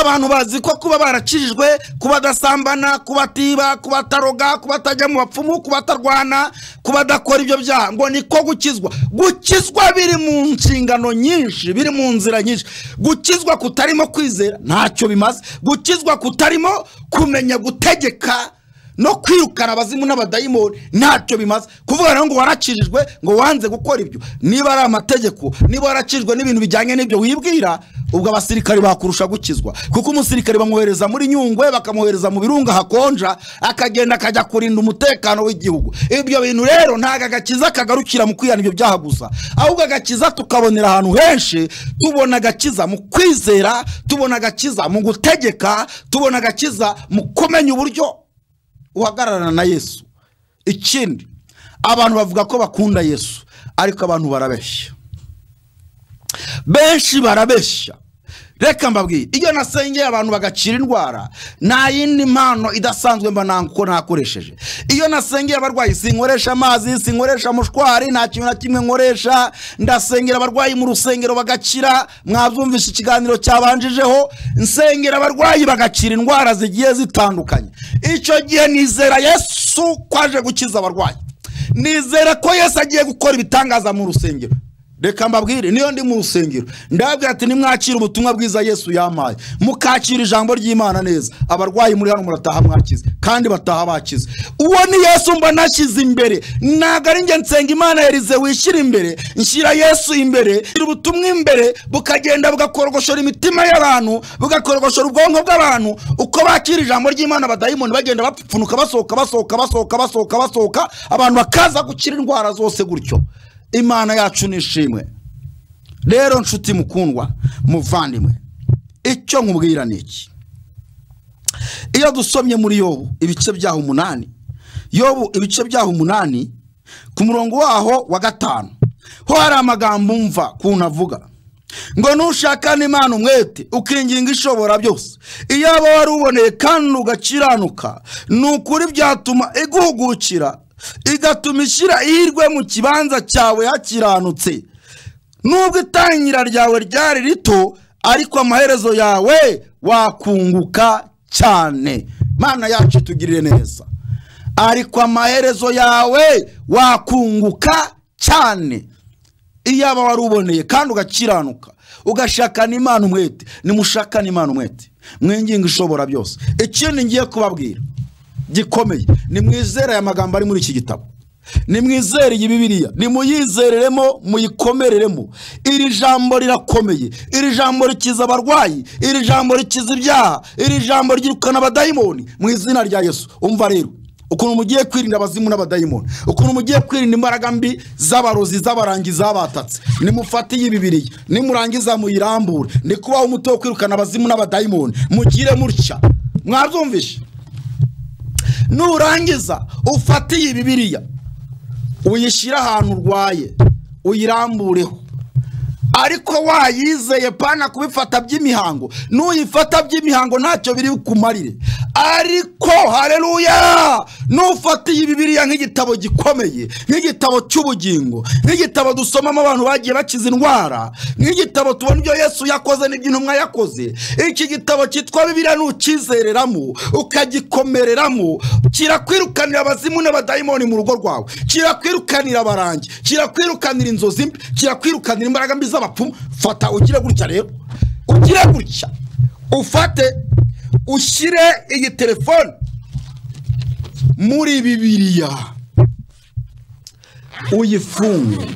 abantu bazi ko kuba barakijijwe kuba adasambana kuba atiba kuba ataroga kuba atajya mu bapfumu kuba atarwana kuba adakora ibyo byaha ngo niko gukizwa gukizwa biri mu nshingano nyinshi biri mu nzira nyinshi gukizwa kutarimo kwizera ntacyo bimaze gukizwa kutarimo kumenya gutegeka no kwirukana abazimu n'abadayimoni ntacyo bimaze kuvuga rero ngo warakijijwe ngo wanze gukora ibyo niba ari amategeko niba warakijijwe n'ibintu bijyanye n'ibyo wibwira ubwo abasirikare bakurusha gukizwa kuko umusirikare bamwohereza muri nyungwe bakamwohereza mu birunga hakonja akagenda akajya kurinda umutekano w'igihugu ibyo bintu rero ntabwo agakiza kagarukira mu kwihana ibyo byaha gusa ahubwo agakiza tukabonera ahantu henshi tubona agakiza mu kwizera tubona agakiza mu gutegeka tubona agakiza mu kumenya uburyo uhagararana na yesu ikindi abantu bavuga ko bakunda yesu ariko abantu barabeshya benshi barabeshya reka mbabwiye iyo nasengeye abantu bagakira indwara nta yindi mpano idasanzwe mba ntabwo nakoresheje iyo nasengeye abarwayi sinkoresha amazi sinkoresha mushwari nta kintu na kimwe nkoresha ndasengera abarwayi mu rusengero bagakira mwabyumvishe ikiganiro cyabanjijeho nsengera abarwayi bagakira indwara zigiye zitandukanye icyo gihe nizera yesu ko aje gukiza abarwayi nizera ko yesu agiye gukora ibitangaza mu rusengero reka mbabwire niyo ndi mu rusengero ndababwira ati nimwakire ubutumwa bwiza yesu yampaye mukakira ijambo ry'imana neza abarwayi muri hano murataha mwakize kandi bataha bakize uwo ni yesu mba nashyize imbere ntabwo ari njye nsenga imana yarize wishyira imbere nshyira yesu imbere nshyira ubutumwa imbere bukagenda bugakorogoshora imitima y'abantu bugakorogoshora ubwonko bw'abantu uko bakira ijambo ry'imana abadayimoni bagenda bapfupfunuka basohoka basohoka basohoka basohoka basohoka abantu bakaza gukira indwara zose gutyo imana yacu ni ishimwe rero nshuti mukundwa muvandimwe icyo nkubwira ni iki iyo dusomye muri yobu ibice byaho umunani yobu ibice byaho umunani ku murongo waho wa gatanu ho hari amagambo umva kuntu avuga ngo nushaka n'imana umwete ukinginga ishobora byose iyaba wari uboneye kandi ugakiranuka ni ukuri byatuma iguhugukira igatuma ishyira ihirwe mu kibanza cyawe hakiranutse nubwo itangira ryawe ryari rito ariko amaherezo yawe wakunguka cyane mana yacu tugirire neza ariko amaherezo yawe wakunguka cyane iyaba wari uboneye kandi ugakiranuka ugashakana imana umwete nimushakane imana umwete mwinginga ishobora byose ikindi ngiye kubabwira gikomeye nimwizere aya magambo ari muri iki gitabo nimwizere iyi bibiriya nimuyizereremo muyikomereremo iri jambo rirakomeye iri jambo rikiza abarwayi iri jambo rikiza ibyaha iri jambo ryirukana abadayimoni mu izina rya yesu umva rero ukuntu mugiye kwirinda abazimu n'abadayimoni ukuntu mugiye kwirinda imbaraga mbi z'abarozi z'abarangizi batatse nimufate iyi bibiriya nimurangiza muyirambure ni kubaho umuti wo kwirukana abazimu n'abadayimoni mugire mutya mwabyumvishe nurangiza ufate iyi bibiriya uyishyire ahantu urwaye uyirambureho ariko wayizeye pana kubifata by'imihango nuyifata by'imihango ntacyo biri kumarire ariko hareruya nufatiye bibiriya nk'igitabo gikomeye nk'igitabo cy'ubugingo nk'igitabo dusomamo abantu bagiye bakiza indwara nk'igitabo tubona ibyo yesu yakoze n'ibyo intumwa yakoze iki gitabo cyitwa bibiriya nukizereramo ukagikomereramo kirakwirukanira abazimu n'abadayimoni mu rugo rwawe kirakwirukanira abarangi kirakwirukanira inzozi mbi kirakwirukanira imbaraga mbi z'abapfumu fata ugire gutya rero ugire gutya ufate ushyire iyi telefone muri bibiriya uyifunge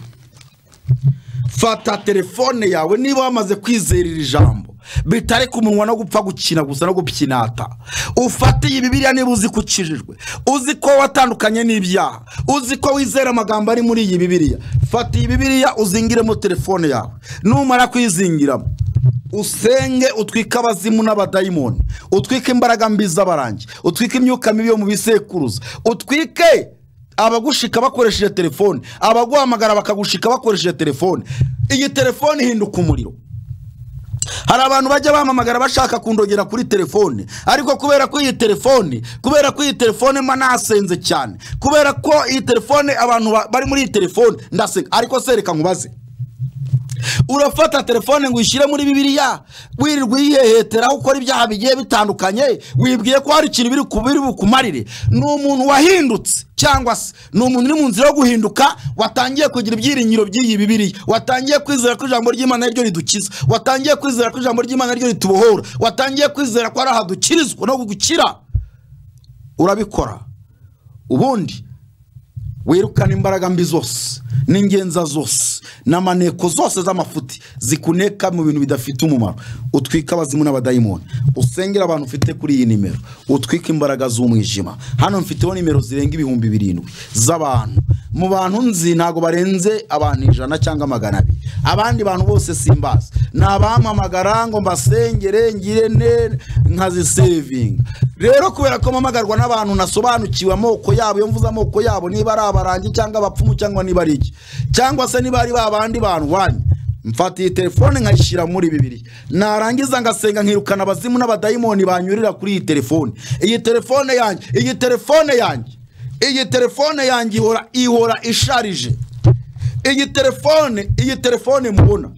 fata telefone yawe niba wamaze kwizera iri jambo bitare ku munwa no gupfa gukina gusa no gupyinata ufatiye ibibiriya niba uzi ko ukijijwe uzi ko watandukanye n'ibyaha uzi ko wizera amagambo ari muri iyi bibiriya fata iyi bibiriya uzingiremo telefone yawe numara kuyizingiramo usenge utwike abazimu n'abadayimoni utwike imbaraga mbi z'abarangi utwike imyuka mibi yo mu bisekuruza utwike abagushika bakoresheje telefone abaguhamagara bakagushika bakoresheje telefone iyi telefone ihinduka umuriro hari abantu bajya bamamagara bashaka kundogera kuri telefone ariko kubera ko iyi telefone kubera ko iyi telefone mba nasenze cyane kubera ko iyi telefone abantu bari muri iyi telefone ndaseka ariko sereka nkubaze urafata telefone ngo uyishyire muri bibiriya wirirwa uyiheheteraho ukora ibyaha bigiye bitandukanye wibwiye ko hari ikintu biri kubiri bukumarire ni umuntu wahindutse cyangwa se ni umuntu uri mu nzira yo guhinduka watangiye kugira ibyiringiro by'iyi bibiriya watangiye kwizera ko ijambo ry'imana ryo ridukiza watangiye kwizera ko ijambo ry'imana ryo ritubohora watangiye kwizera ko ari ahadukirizwa no gukira urabikora ubundi wirukana imbaraga mbi zose n'ingenza zose n'amaneko zose z'amafuti zikuneka mu bintu bidafite umumaro utwika abazimu n'abadayimoni usengera abantu ufite kuri iyi nimero utwika imbaraga z'umwijima hano mfiteho nimero zirenga ibihumbi birindwi z'abantu mu bantu nzi ntabwo barenze abantu ijana cyangwa magana abiri abandi bantu bose simbazi ni abampamagara ngo mbasengere ngire ne nkazisevinga rero kubera ko mpamagarwa n'abantu nasobanukiwe amoko yabo iyo mvuze amoko yabo niba ari abarangi cyangwa abapfumu cyangwa niba ari iki cyangwa se niba ari babandi bantu wanyu mfata iyi telefone nkayishyira muri bibiri narangiza ngasenga nkirukana abazimu n'abadayimoni banyurira kuri iyi telefone iyi telefone yanjye iyi telefone yanjye iyi telefone yanjye ihora ihora isharije iyi telefone iyi telefone mubona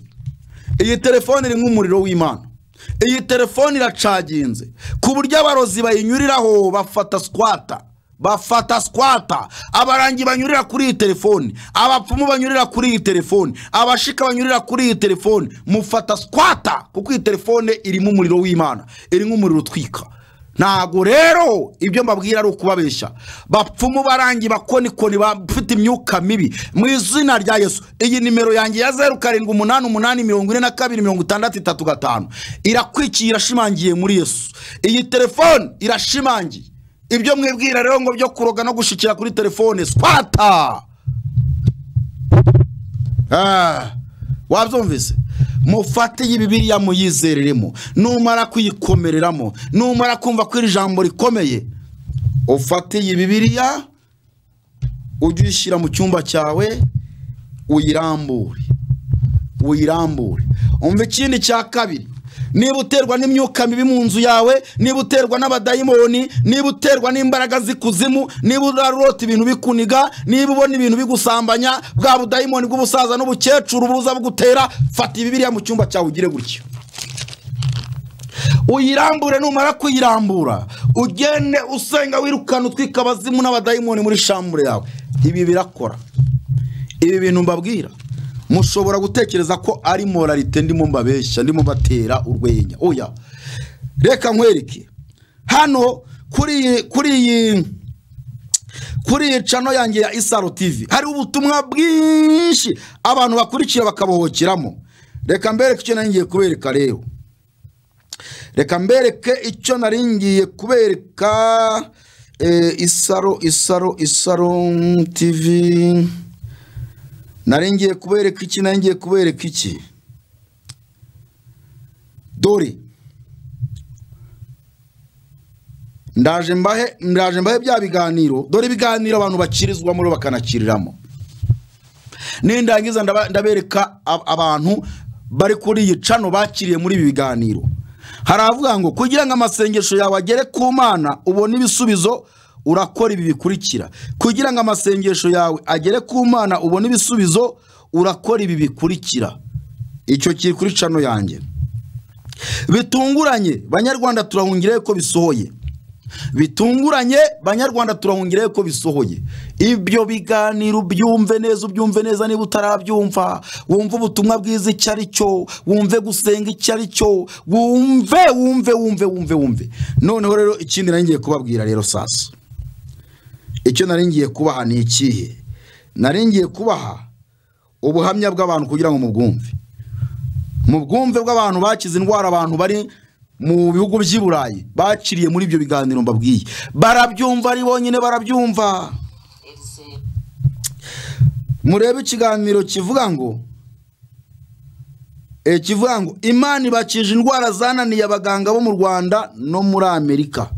iyi telefone iri nk'umuriro w'imana iyi telefone iracaginze ku buryo abarozi bayinyuriraho bafata sikwata bafata sikwata abarangi banyurira kuri iyi telefoni abapfumu banyurira kuri iyi telefoni abashika banyurira kuri iyi telefoni mufata sikwata kuko iyi telefone irimo umuriro w'imana irimo umuriro utwika ntabwo rero ibyo mbabwira ari ukubabeshya bapfumu barangi bakonikoni bafite imyuka mibi mu izina rya yesu iyi nimero yanjye ya zeru karindwi umunani umunani mirongo ine na kabiri mirongo itandatu itatu gatanu irakwikiye irashimangiye muri yesu iyi telefoni irashimangiye ibyo mwibwira rero ngo byo kuroga no gushikira kuri telefone swata Ah, wabyumvise mufate iyi bibiriya muyizereremo numara kuyikomereramo numara kumva ko iri jambo rikomeye ufate iyi bibiriya ujye uyishyira mu cyumba cyawe uyirambure uyirambure umva ikindi cya kabiri niba uterwa n'imyuka mibi mu nzu yawe niba uterwa n'abadayimoni niba uterwa n'imbaraga z'ikuzimu niba urarota ibintu bikuniga niba ubona ibintu bigusambanya bwa budayimoni bw'ubusaza n'ubukecuru buza bugutera fata ibibiriya mu cyumba cyawe ugire gutya uyirambure numara kuyirambura ugende usenga wirukana utwika abazimu n'abadayimoni muri shambure yawe ibi birakora ibi bintu mbabwira mushobora gutekereza ko ari moralite ndimo mbabeshya ndimo mbatera urwenya oya reka nkwereke hano kuri iyi kuri iyi kuri iyi cano yanjye ya isaro tivi hari ubutumwa bwinshi abantu bakurikira bakabohokeramo reka mbereke icyo nari ngiye kubereka rero reka mbereke icyo nari ngiye kubereka eh, isaro isaro isaro mm, tivi nari ngiye kubereka iki nari ngiye kubereka iki dore ndaje mbahe ndaje mbahe bya biganiro dore ibiganiro abantu bakirizwamo bakanakiriramo nindangiza ndaba- ndabereka ab- abantu bari kuri iyi cano bakiriye muri ibi biganiro haravuga ngo kugira ngo amasengesho yawe agere ku mana ubone ibisubizo urakora ibi bikurikira kugira ngo amasengesho yawe agere ku mana ubone ibisubizo urakora ibi bikurikira icyo kiri kuri cano yanjye bitunguranye banyarwanda turahungire ko bisohoye bitunguranye banyarwanda turahungire ko bisohoye ibyo biganiro byumve neza ubyumve neza niba utarabyumva wumve ubutumwa bwiza icyo ari cyo wumve gusenga icyo ari cyo wumve wumve wumve wumve wumve noneho rero ikindi nari ngiye kubabwira rero sasa icyo nari ngiye kubaha ni ikihe nari ngiye kubaha ubuhamya bw'abantu kugira ngo mubwumve mu bwumve bw'abantu bakize indwara abantu bari mu bihugu by'i burayi bakiriye muri ibyo biganiro mbabwiye barabyumva ari bonyine barabyumva murebe ikiganiro kivuga ngo e, kivuga ngo imana ibakije indwara zananiye abaganga bo mu rwanda no muri amerika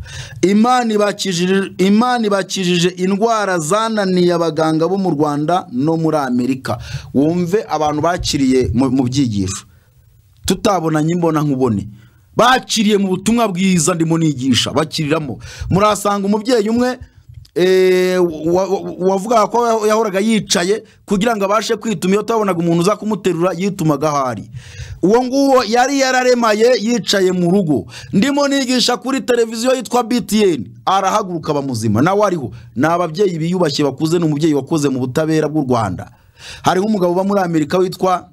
imana ibakijije imana ibakijije indwara zananiye abaganga bo mu rwanda no muri amerika wumve abantu bakiriye mu mu byigisho tutabonanye imbona nkubone bakiriye mu butumwa bwiza ndimo nigisha bakiriramo murasanga umubyeyi umwe eh, wa- wa- wavugaga ko yahoraga yicaye kugira ngo abashe kwituma iyo atabonaga umuntu uza kumuterura yitumaga aho ari uwo nguwo yari yararemaye yicaye mu rugo ndimo nigisha kuri televiziyo yitwa btn arahaguruka aba muzima nawe ariho ni ababyeyi biyubashye bakuze ni umubyeyi wakoze mu butabera bw'u rwanda hariho umugabo uba muri amerika witwa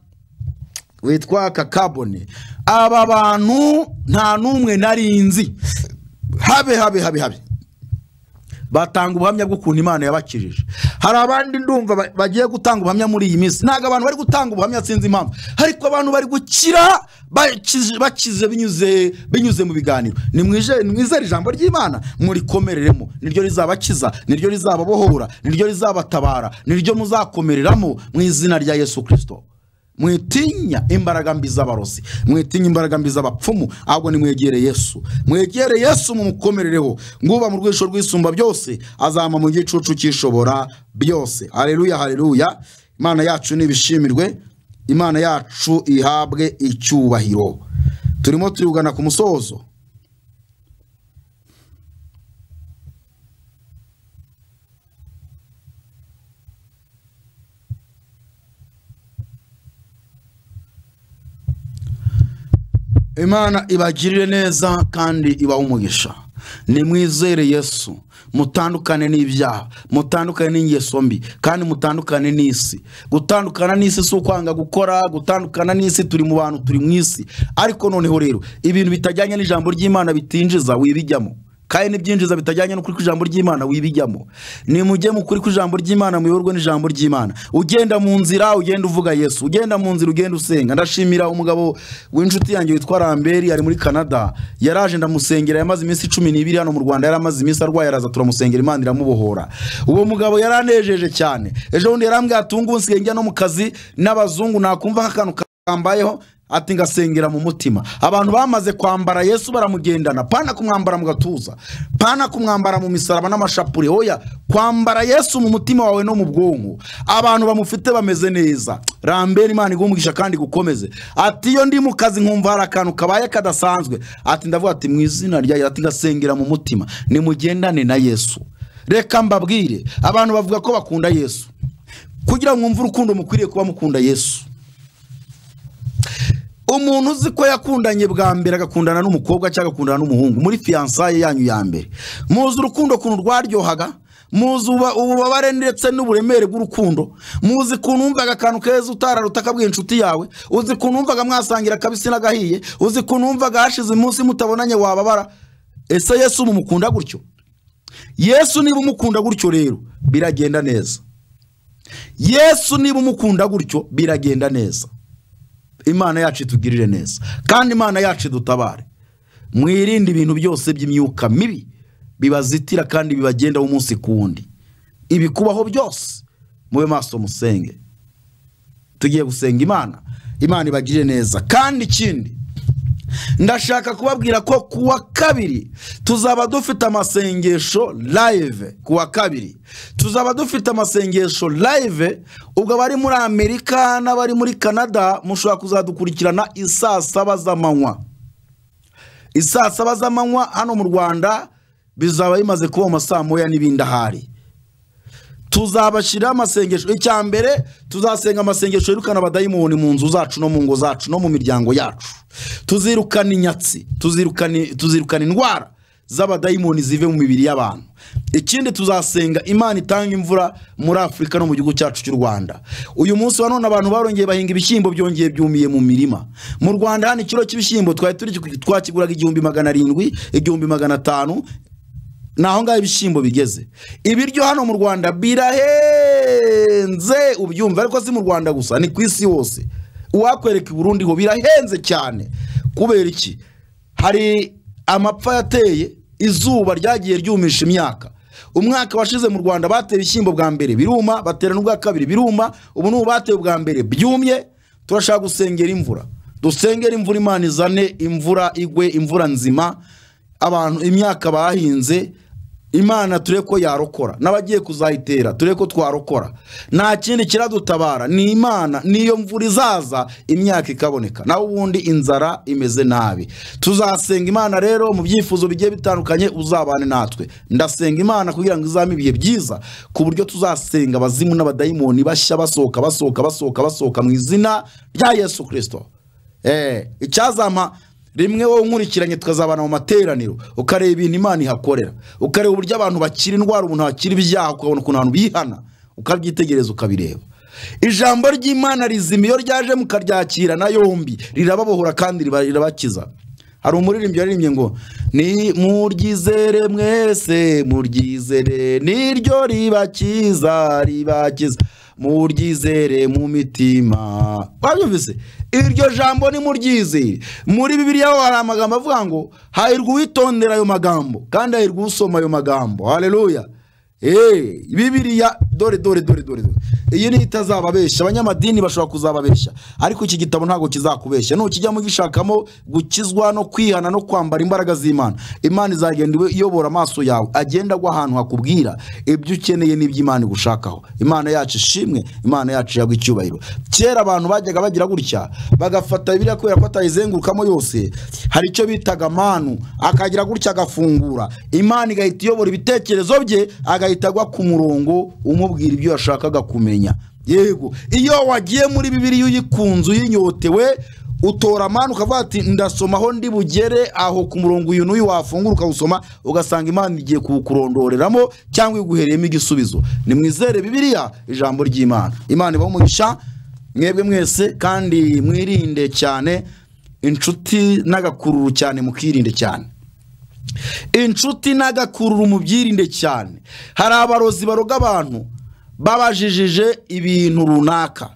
witwa kakabone aba bantu nta n'umwe nari nzi habe habe habe habe batanga ubuhamya bw'ukuntu imana yabakirije hari abandi ndumva ba- bagiye gutanga ubuhamya muri iyi minsi ntabwo abantu bari gutanga ubuhamya sinzi impamvu ariko abantu bari gukira bakize- bakize binyuze binyuze mu biganiro ni mwije- mwizere ijambo ry'imana murikomereremo niryo rizabakiza niryo rizababohora niryo rizabatabara niryo muzakomereramo mu izina rya yesu kirisito mwitinya imbaraga mbi z'abarozi mwitinya imbaraga mbi z'abapfumu ahubwo nimwegere yesu mwegere yesu mumukomerereho nguba mu rwisho rwisumba byose azama mu gicucu cyishobora byose haleluya haleluya imana yacu nibishimirwe imana yacu ihabwe icyubahiro turimo turigana ku musozo imana ibagirire neza kandi ibahe umugisha nimwizere yesu mutandukane n'ibyaha mutandukane n'ingeso mbi kandi mutandukane n'isi gutandukana n'isi si ukwanga gukora gutandukana n'isi turi mu bantu turi mu isi ariko noneho rero ibintu bitajyanye n'ijambo ry'imana bitinjiza wibijyamo kandi n'ibyinjiza bitajyanye n'ukuri kw'ijambo ry'imana wibijyamo nimujye mu kuri kw'ijambo ry'imana muyoborwe n'ijambo ry'imana ugenda mu nzira ugenda uvuga yesu ugenda mu nzira ugenda usenga ndashimira umugabo w'inshuti yanjye witwa ramberi ari muri canada yaraje ndamusengera yamaze iminsi cumi n'ibiri hano mu rwanda yari amaze iminsi arwaye araza turamusengera imana iramubohora uwo mugabo yaranejeje cyane ejo bundi yarambwira ati ubu ngubu nsigaye njya no mu kazi n'abazungu nakumva nk'akantu kambayeho ati ngasengera mu mutima abantu bamaze kwambara yesu baramugendana pana kumwambara mu gatuza pana kumwambara mu misaraba n'amashapure oya kwambara yesu mu mutima wawe no mu bwonko abantu bamufite bameze neza rambera imana igumugisha kandi gukomeze ati iyo ndi mu kazi nkumva hari akantu kabaye kadasanzwe ati ndavuga ati mu izina ryayo ati ngasengera mu mutima nimugendane na yesu reka mbabwire abantu bavuga ko bakunda yesu kugira ngo mwumve urukundo mukwiriye kuba mukunda yesu umuntu uzi ko yakundanye bwa mbere agakundana n'umukobwa cyangwa agakundana n'umuhungu muri fiyansaye yanyu ya mbere muzi urukundo ukuntu rwaryohaga muzi uba- ububabare ndetse n'uburemere bw'urukundo muzi ukuntu wumvaga akantu keza utararuta akabwira inshuti yawe uzi ukuntu wumvaga mwasangira akabisi n'agahiye uzi ukuntu wumvaga hashize umunsi mutabonanye wababara ese yesu mumukunda gutyo yesu niba umukunda gutyo rero biragenda neza yesu niba umukunda gutyo biragenda neza imana yacu itugirire neza kandi imana yacu idutabare mwirinde ibintu byose by'imyuka mibi bibazitira kandi bibagendaho umunsi ku wundi ibikubaho byose mube maso musenge tugiye gusenga imana imana ibagirire neza kandi ikindi ndashaka kubabwira ko ku wa kabiri tuzaba dufite amasengesho live ku wa kabiri tuzaba dufite amasengesho live ubwo abari muri amerika n'abari muri canada mushobora kuzadukurikirana i saa saba z'amanywa i saa saba z'amanywa hano mu rwanda bizaba bimaze kuba mu masaa moya n'ibindi ahari tuzabashyiriraho amasengesho icya mbere tuzasenga amasengesho yirukana abadayimoni mu nzu zacu no mu ngo zacu no mu miryango yacu tuzirukana inyatsi tuzirukana tuzirukana indwara z'abadayimoni zive mu mibiri y'abantu ikindi tuzasenga imana itanga imvura muri afurika no mu gihugu cyacu cy'u rwanda uyu munsi wa none abantu barongeye bahinga ibishyimbo byongeye byumiye mu mirima mu rwanda hano ikiro cy'ibishyimbo twari turi twakiguraga igihumbi magana arindwi igihumbi magana atanu ni aho ngaho ibishyimbo bigeze ibiryo hano mu rwanda birahenze ubyumva ariko si mu rwanda gusa ni ku isi hose uwakwereka i Burundi ho birahenze cyane kubera iki hari amapfa yateye izuba ryagiye ryumisha imyaka umwaka washize mu rwanda bateye ibishyimbo bwa mbere biruma batera n'ubwa kabiri biruma ubu ni bateye ubwa mbere byumye turashaka gusengera imvura dusengere imvura imana izane imvura igwe imvura nzima abantu imyaka bahinze imana turebe ko yarokora n'abagiye kuzayitera turebe ko twarokora nta kindi kiradutabara ni imana niyo mvura izaza imyaka ikaboneka naho ubundi inzara imeze nabi tuzasenga imana rero mu byifuzo bigiye bitandukanye uzabane natwe ndasenga imana kugira ngo izame ibihe byiza ku buryo tuzasenga abazimu n'abadayimoni bashya basohoka basohoka basohoka basohoka mu izina rya yesu kirisito Eh, icyazampa rimwe wowe unkurikiranye tukazabana mu materaniro ukareba ibintu imana ihakorera ukareba uburyo abantu bakira indwara umuntu akira ibyaha ukabona ukuntu abantu bihana ukabyitegereza ukabireba ijambo ry'imana rizima iyo ryaje mukaryakira na yombi rirababohora kandi riba- rirabakiza hari umuririmbyi yaririmbye ngo ni muryizere mwese muryizere niryo ribakiza ribakiza muryizere mu mitima wabyumvise iryo jambo ni muryizere muri bibiliya ho hari amagambo avuga ngo hahirwa uwitondera ayo magambo kandi hahirwa usoma ayo magambo haleluya Eh, bibiliya dore dore dore dore dore. iyi niyo itazababeshya abanyamadini bashobora kuzababeshya ariko iki gitabo ntabwo kizakubeshya nukijyamo gishakamo gukizwa no kwihana no kwambara imbaraga z'imana imana izagenda iyobora amaso yawe agenda agwa ahantu hakubwira ibyo ukeneye n'ibyo imana igushakaho imana yacu ishimwe imana yacu yagwa icyubahiro kera abantu bajyaga bagira gutya bagafata biriya kubera ko atayizengurukamo yose hari icyo bitaga manu akagira gutya agafungura imana igahita iyobora ibitekerezo bye agahita agwa ku murongo umubwira ibyo yashakaga kumenya yego iyo wagiye muri bibiliya uyikunze uyinyotewe utora amani ukavuga ati ndasoma aho ndi bugere aho ku murongo uyu n'uyu wafungura ukawusoma ugasanga imana igiye kuwukurondoreramo cyangwa iguhereyemo igisubizo nimwizere bibiliya ijambo ry'imana imana ibaho umugisha mwebwe mwese kandi mwirinde cyane inshuti n'agakururu cyane mukirinde cyane inshuti n'agakururu mubyirinde cyane hari abarozi baroga abantu babajijije ibintu runaka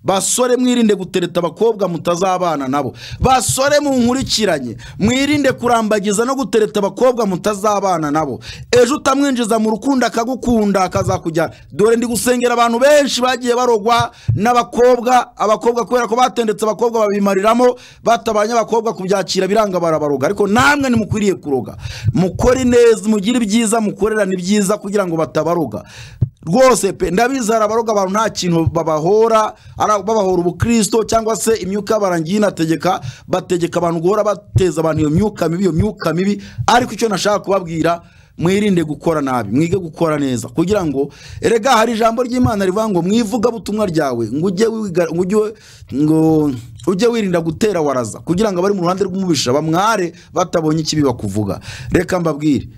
basore mwirinde gutereta abakobwa mutazabana nabo basore munkurikiranye mwirinde kurambagiza no gutereta abakobwa mutazabana nabo ejo utamwinjiza mu rukundo akagukunda akazakujyana dore ndi gusengera abantu benshi bagiye barogwa n'abakobwa abakobwa kubera ko batendetse abakobwa babimariramo batabanye abakobwa kubyakira biranga barabaroga ariko namwe ntimukwiriye kuroga mukore neza mugire ibyiza mukorerane ibyiza kugira ngo batabaroga rwose pe ndabizi hari abaroga abantu nta kintu babahora ari- babahora ubukristo cyangwa se imyuka y'abarangiye inategeka bategeka abantu guhora bateza abantu iyo myuka mibi iyo myuka mibi ariko icyo nashaka kubabwira mwirinde gukora nabi mwige gukora neza kugira ngo erega hari ijambo ry'imana rivuga ngo mwivugabutumwa ryawe ngo ujye wiga- ngo ujye ngo ujye wirinda gutera waraza kugira ngo abari mu ruhande rw'umubisha bamware batabonye ikibi bakuvuga reka mbabwire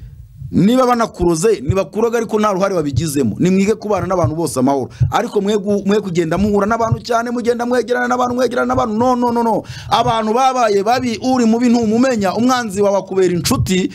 niba banakuroze ntibakuroga ariko nta ruhare babigizemo nimwige kubana n'abantu bose amahoro ariko mwe gu- mwe kugenda muhura n'abantu cyane mugenda mwegerana n'abantu mwegerana n'abantu no no no no abantu babaye babi uri mubi ntumumenya umwanzi wawe akubera inshuti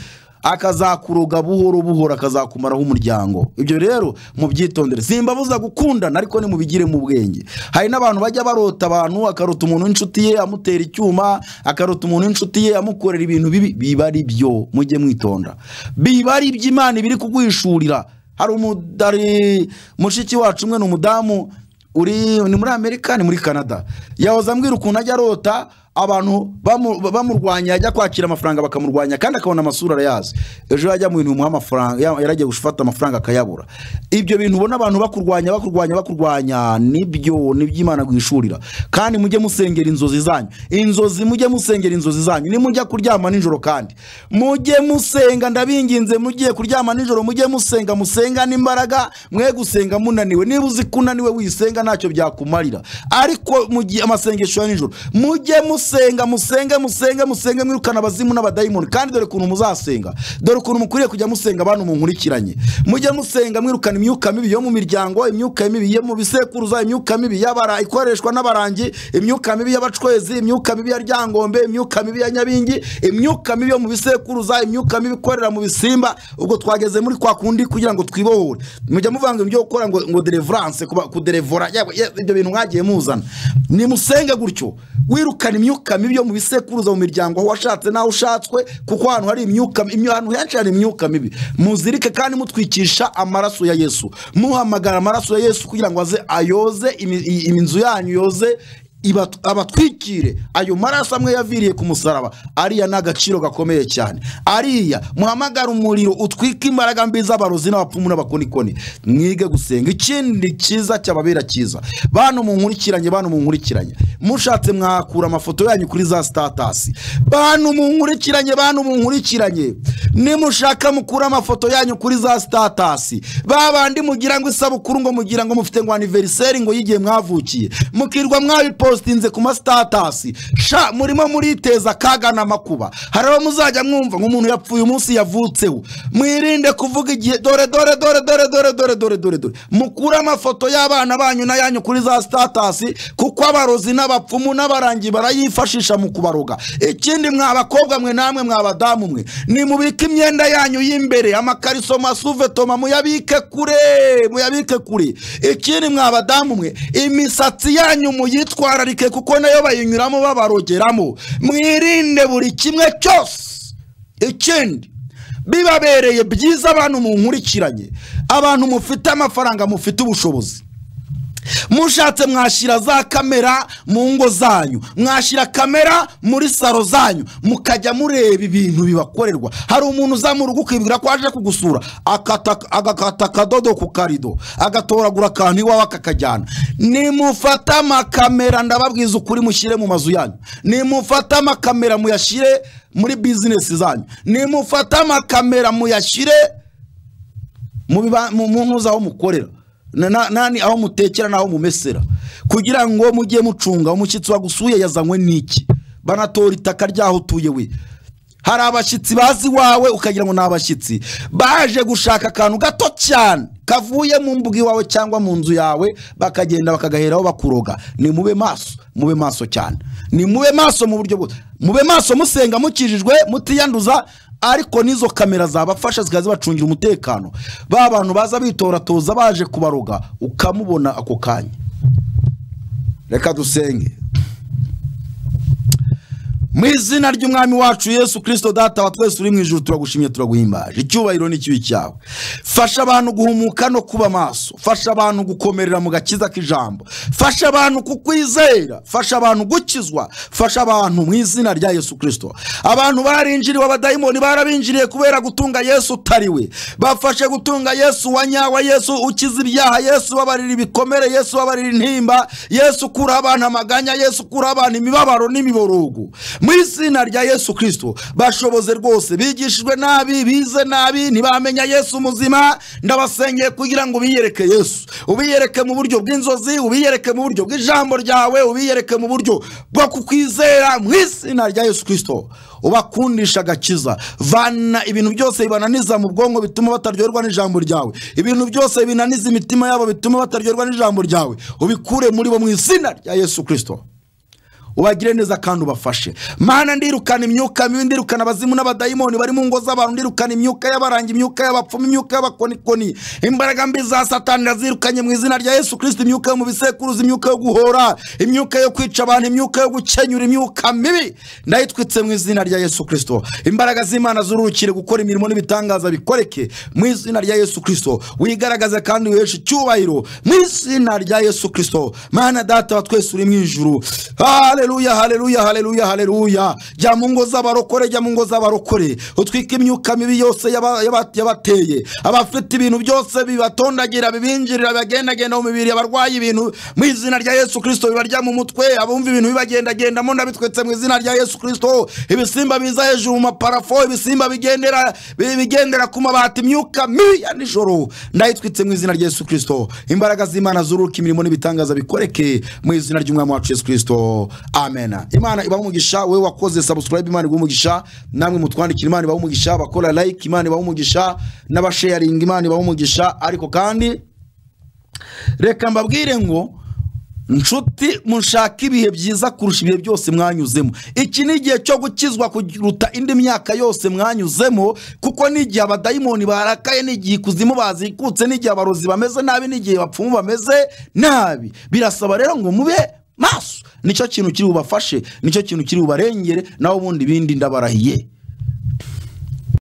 akazakuroga buhoro buhoro akazakumaraho umuryango ibyo rero mubyitondere simbabuza gukundana ariko nimubigire mu bwenge hari n'abantu bajya barota abantu akarota umuntu w'inshuti ye amutera icyuma akarota umuntu w'inshuti ye amukorera ibintu bibi biba ari byo mujye mwitonda biba ari iby'imana ibiri kuguhishurira hari umudari mushiki wacu umwe ni umudamu uri ni muri amerika ni muri canada yahoze ambwira ukuntu ajya arota abantu bamu- bamurwanya ajya kwakira amafaranga bakamurwanya kandi akabona amasura arayazi ejo yajya mu bintu bimuha amafaranga ya- yaragiye gufata amafaranga akayabura ibyo bintu ubona abantu bakurwanya bakurwanya bakurwanya nibyo nibyo imana gwishurira kandi mujye musengera inzozi zanyu inzozi mujye musengera inzozi zanyu nimujya kuryama nijoro kandi mujye musenga ndabinginze mugiye kuryama nijoro mujye musenga musengane imbaraga mwe gusenga munaniwe niba uzi ko unaniwe wisenga ntacyo byakumarira ariko mu gihe amasengesho ya nijoro mujye musenga musenge musenge musenge mwirukana abazimu n'abadayimoni kandi dore ukuntu muzasenga dore ukuntu mukwiriye kujya musenga abantu munkurikiranye mujye musenga mwirukana imyuka mibi yo mu miryango imyuka mibi yo mu bisekuruza imyuka mibi y'abara ikoreshwa n'abarangi imyuka mibi y'abacwezi imyuka mibi ya ryangombe imyuka mibi ya nyabingi imyuka mibi yo mu bisekuruza imyuka mibi ikorera mu bisimba ubwo twageze muri kwa kundi kugira ngo twibohore mujya muvanga ibyo gukora ngo ngo deliverance kuba kudelevora yewe, ye- ibyo bintu mwagiye muzana nimusenge gutyo wirukana imyuka mibi yo mu bisekuruza mu miryango aho washatse n'aho ushatswe kuko ahantu hari imyuka imyu- ahantu henshi hari imyuka mibi muzirike kandi mutwikisha amaraso ya yesu muhamagara amaraso ya yesu kugira ngo aze ayoze imi- i- inzu yanyu yoze iba- abatwikire ayo maraso amwe yaviriye ku musaraba ariya ni agaciro gakomeye cyane ariya muhamagara umuriro utwike imbaraga mbi z'abarozi n'abapfumu n'abakonikoni mwige gusenga ikindi cyiza cyababera cyiza bantu munkurikiranye bantu munkurikiranye mushatse mwahakura amafoto yanyu kuri za sitatasi bantu munkurikiranye bantu munkurikiranye nimushaka mukura amafoto yanyu kuri za sitatasi babandi mugira ngo isabukuru ngo mugira ngo mufite ngo aniveriseri ngo y'igihe mwavukiye mukirwa mwabipositinze ku masitatasi sha murimo muriteza akaga n'amakuba hari abo muzajya mwumva nk'umuntu yapfuye umunsi yavutseho mwirinde kuvuga igihe dore dore dore dore dore dore dore dore dore mukure amafoto y'abana banyu n'ayanyu kuri za sitatasi kuko abarozi n'abapfumu n'abarangi barayifashisha mu kubaroga ikindi mwa abakobwa mwe namwe mwa abadamu mwe nimubike imyenda yanyu y'imbere amakariso masuvetoma muyabike kure muyabike kure ikindi mwa abadamu mwe imisatsi yanyu muyitwararike kuko nayo bayinyuramo babarogeramo mwirinde buri kimwe cyose ikindi bibabereye byiza abantu munkurikiranye abantu mufite amafaranga mufite ubushobozi mushatse mwashyira za kamera mu ngo zanyu mwashyira kamera muri saro zanyu mukajya mureba ibintu bibakorerwa hari umuntu uzamura urugo ukibwira ko aje kugusura akata- agakata akadodo ku karido agatoragura akantu iwawe akakajyana nimufate amakamera ndababwiza ukuri mushyire mu mazu yanyu nimufate amakamera muyashyire muri bizinesi zanyu nimufate amakamera muyashyire mu biba- mu- mu ntuza aho mukorera Na- na- nani aho mutekera n'aho mumesera kugira ngo mujye mucunga umushyitsi wagusuye yazanywe n'iki banatora itaka ryaho utuye we hari abashyitsi bazi iwawe ukagira ngo ni abashyitsi baje gushaka akantu gato cyane kavuye mu mbuga iwawe cyangwa mu nzu yawe bakagenda bakagaheraho bakuroga ni mube maso mube maso cyane ni mube maso mu buryo bwose mube maso musenga mukijijwe mutiyanduza ariko n'izo kamera zabafasha zikaba zibacungira umutekano ba bantu baza bitoratoza baje kubaroga ukamubona ako kanya reka dusenge mu izina ry'umwami wacu yesu kirisito data wa twese uri mu ijoro turagushimye turaguhimbaje icyubahiro ni ikibi cyawe fasha abantu guhumuka no kuba maso fasha abantu gukomerera mu gakiza k'ijambo fasha abantu kukwizera fasha abantu gukizwa fasha abantu mu izina rya yesu kirisito abantu barinjiriwe abadayimoni barabinjiriye kubera gutunga yesu utari we bafashe gutunga yesu wa nyawa yesu ukiza ibyaha yesu ubabarira ibikomere yesu ubabarira intimba yesu ukura abantu amaganya yesu ukura abantu imibabaro n'imiborogo mu izina rya yesu kirisito bashoboze rwose bigishijwe nabi bize nabi ntibamenya yesu muzima ndabasengeye kugira ngo ubiyereke yesu ubiyereke mu buryo bw'inzozi ubiyereke mu buryo bw'ijambo ryawe ubiyereke mu buryo bwo kukwizera mu izina rya yesu kirisito ubakundisha agakiza vana ibintu byose bibananiza mu bwonko bituma bataryoherwa n'ijambo ryawe ibintu byose binaniza imitima yabo bituma bataryoherwa n'ijambo ryawe ubikure muri bo mu izina rya yesu kirisito ubagire neza kandi ubafashe mana ndirukana imyuka mibi ndirukana abazimu n'abadayimoni bari mu ngo z'abantu ndirukana imyuka y'abaranga imyuka y'abapfumu imyuka y'abakonikoni imbaraga mbi za satani ndazirukanye mu izina rya yesu kirisito imyuka yo mu bisekuruza imyuka yo guhora imyuka yo kwica abantu imyuka yo gukenyura imyuka mibi ndayitwitse mu izina rya yesu kirisito imbaraga z'imana zurukire gukora imirimo n'ibitangaza bikoreke mu izina rya yesu kirisito wigaragaze kandi wiheshe icyubahiro mu izina rya yesu kirisito mana data wa twese uri mu ijuru hale haleluya haleluya haleluya haleluya jya mu ngo z'abarokore jya mu ngo z'abarokore utwike imyuka mibi yose yaba- yaba- yabateye abafite ibintu byose bibatondagira bibinjirira bibagendagenda mu mibiri abarwaye ibintu mu izina rya yesu kirisito bibarya mu mutwe abumva ibintu bibagendagendamo ndabitwetse mu izina rya yesu kirisito ibisimba biza hejuru mu maparafo ibisimba bigendera bigendera ku mabati imyuka mibi ya nijoro ndayitwitse mu izina rya yesu kirisito imbaraga z'imana zuruka imirimo n'ibitangaza bikoreke mu izina ry'umwami wacu yesu kirisito amena imana ibaha umugisha wowe wakoze subscribe imana ibaha umugisha namwe mutwandikira imana ibaha umugisha abakora like imana ibaha umugisha n'abasharinga imana ibaha umugisha ariko kandi reka mbabwire ngo nshuti munshaka ibihe byiza kurusha ibihe byose mwanyuzemo iki ni igihe cyo gukizwa kuruta indi myaka yose mwanyuzemo kuko n'igihe abadayimoni barakaye n'igihe ikuzimu bazikutse n'igihe abarozi bameze nabi n'igihe bapfumu bameze nabi birasaba rero ngo mube maso nicyo kintu kiri bubafashe nicyo kintu kiri bubarengere naho ubundi ibindi ndabarahiye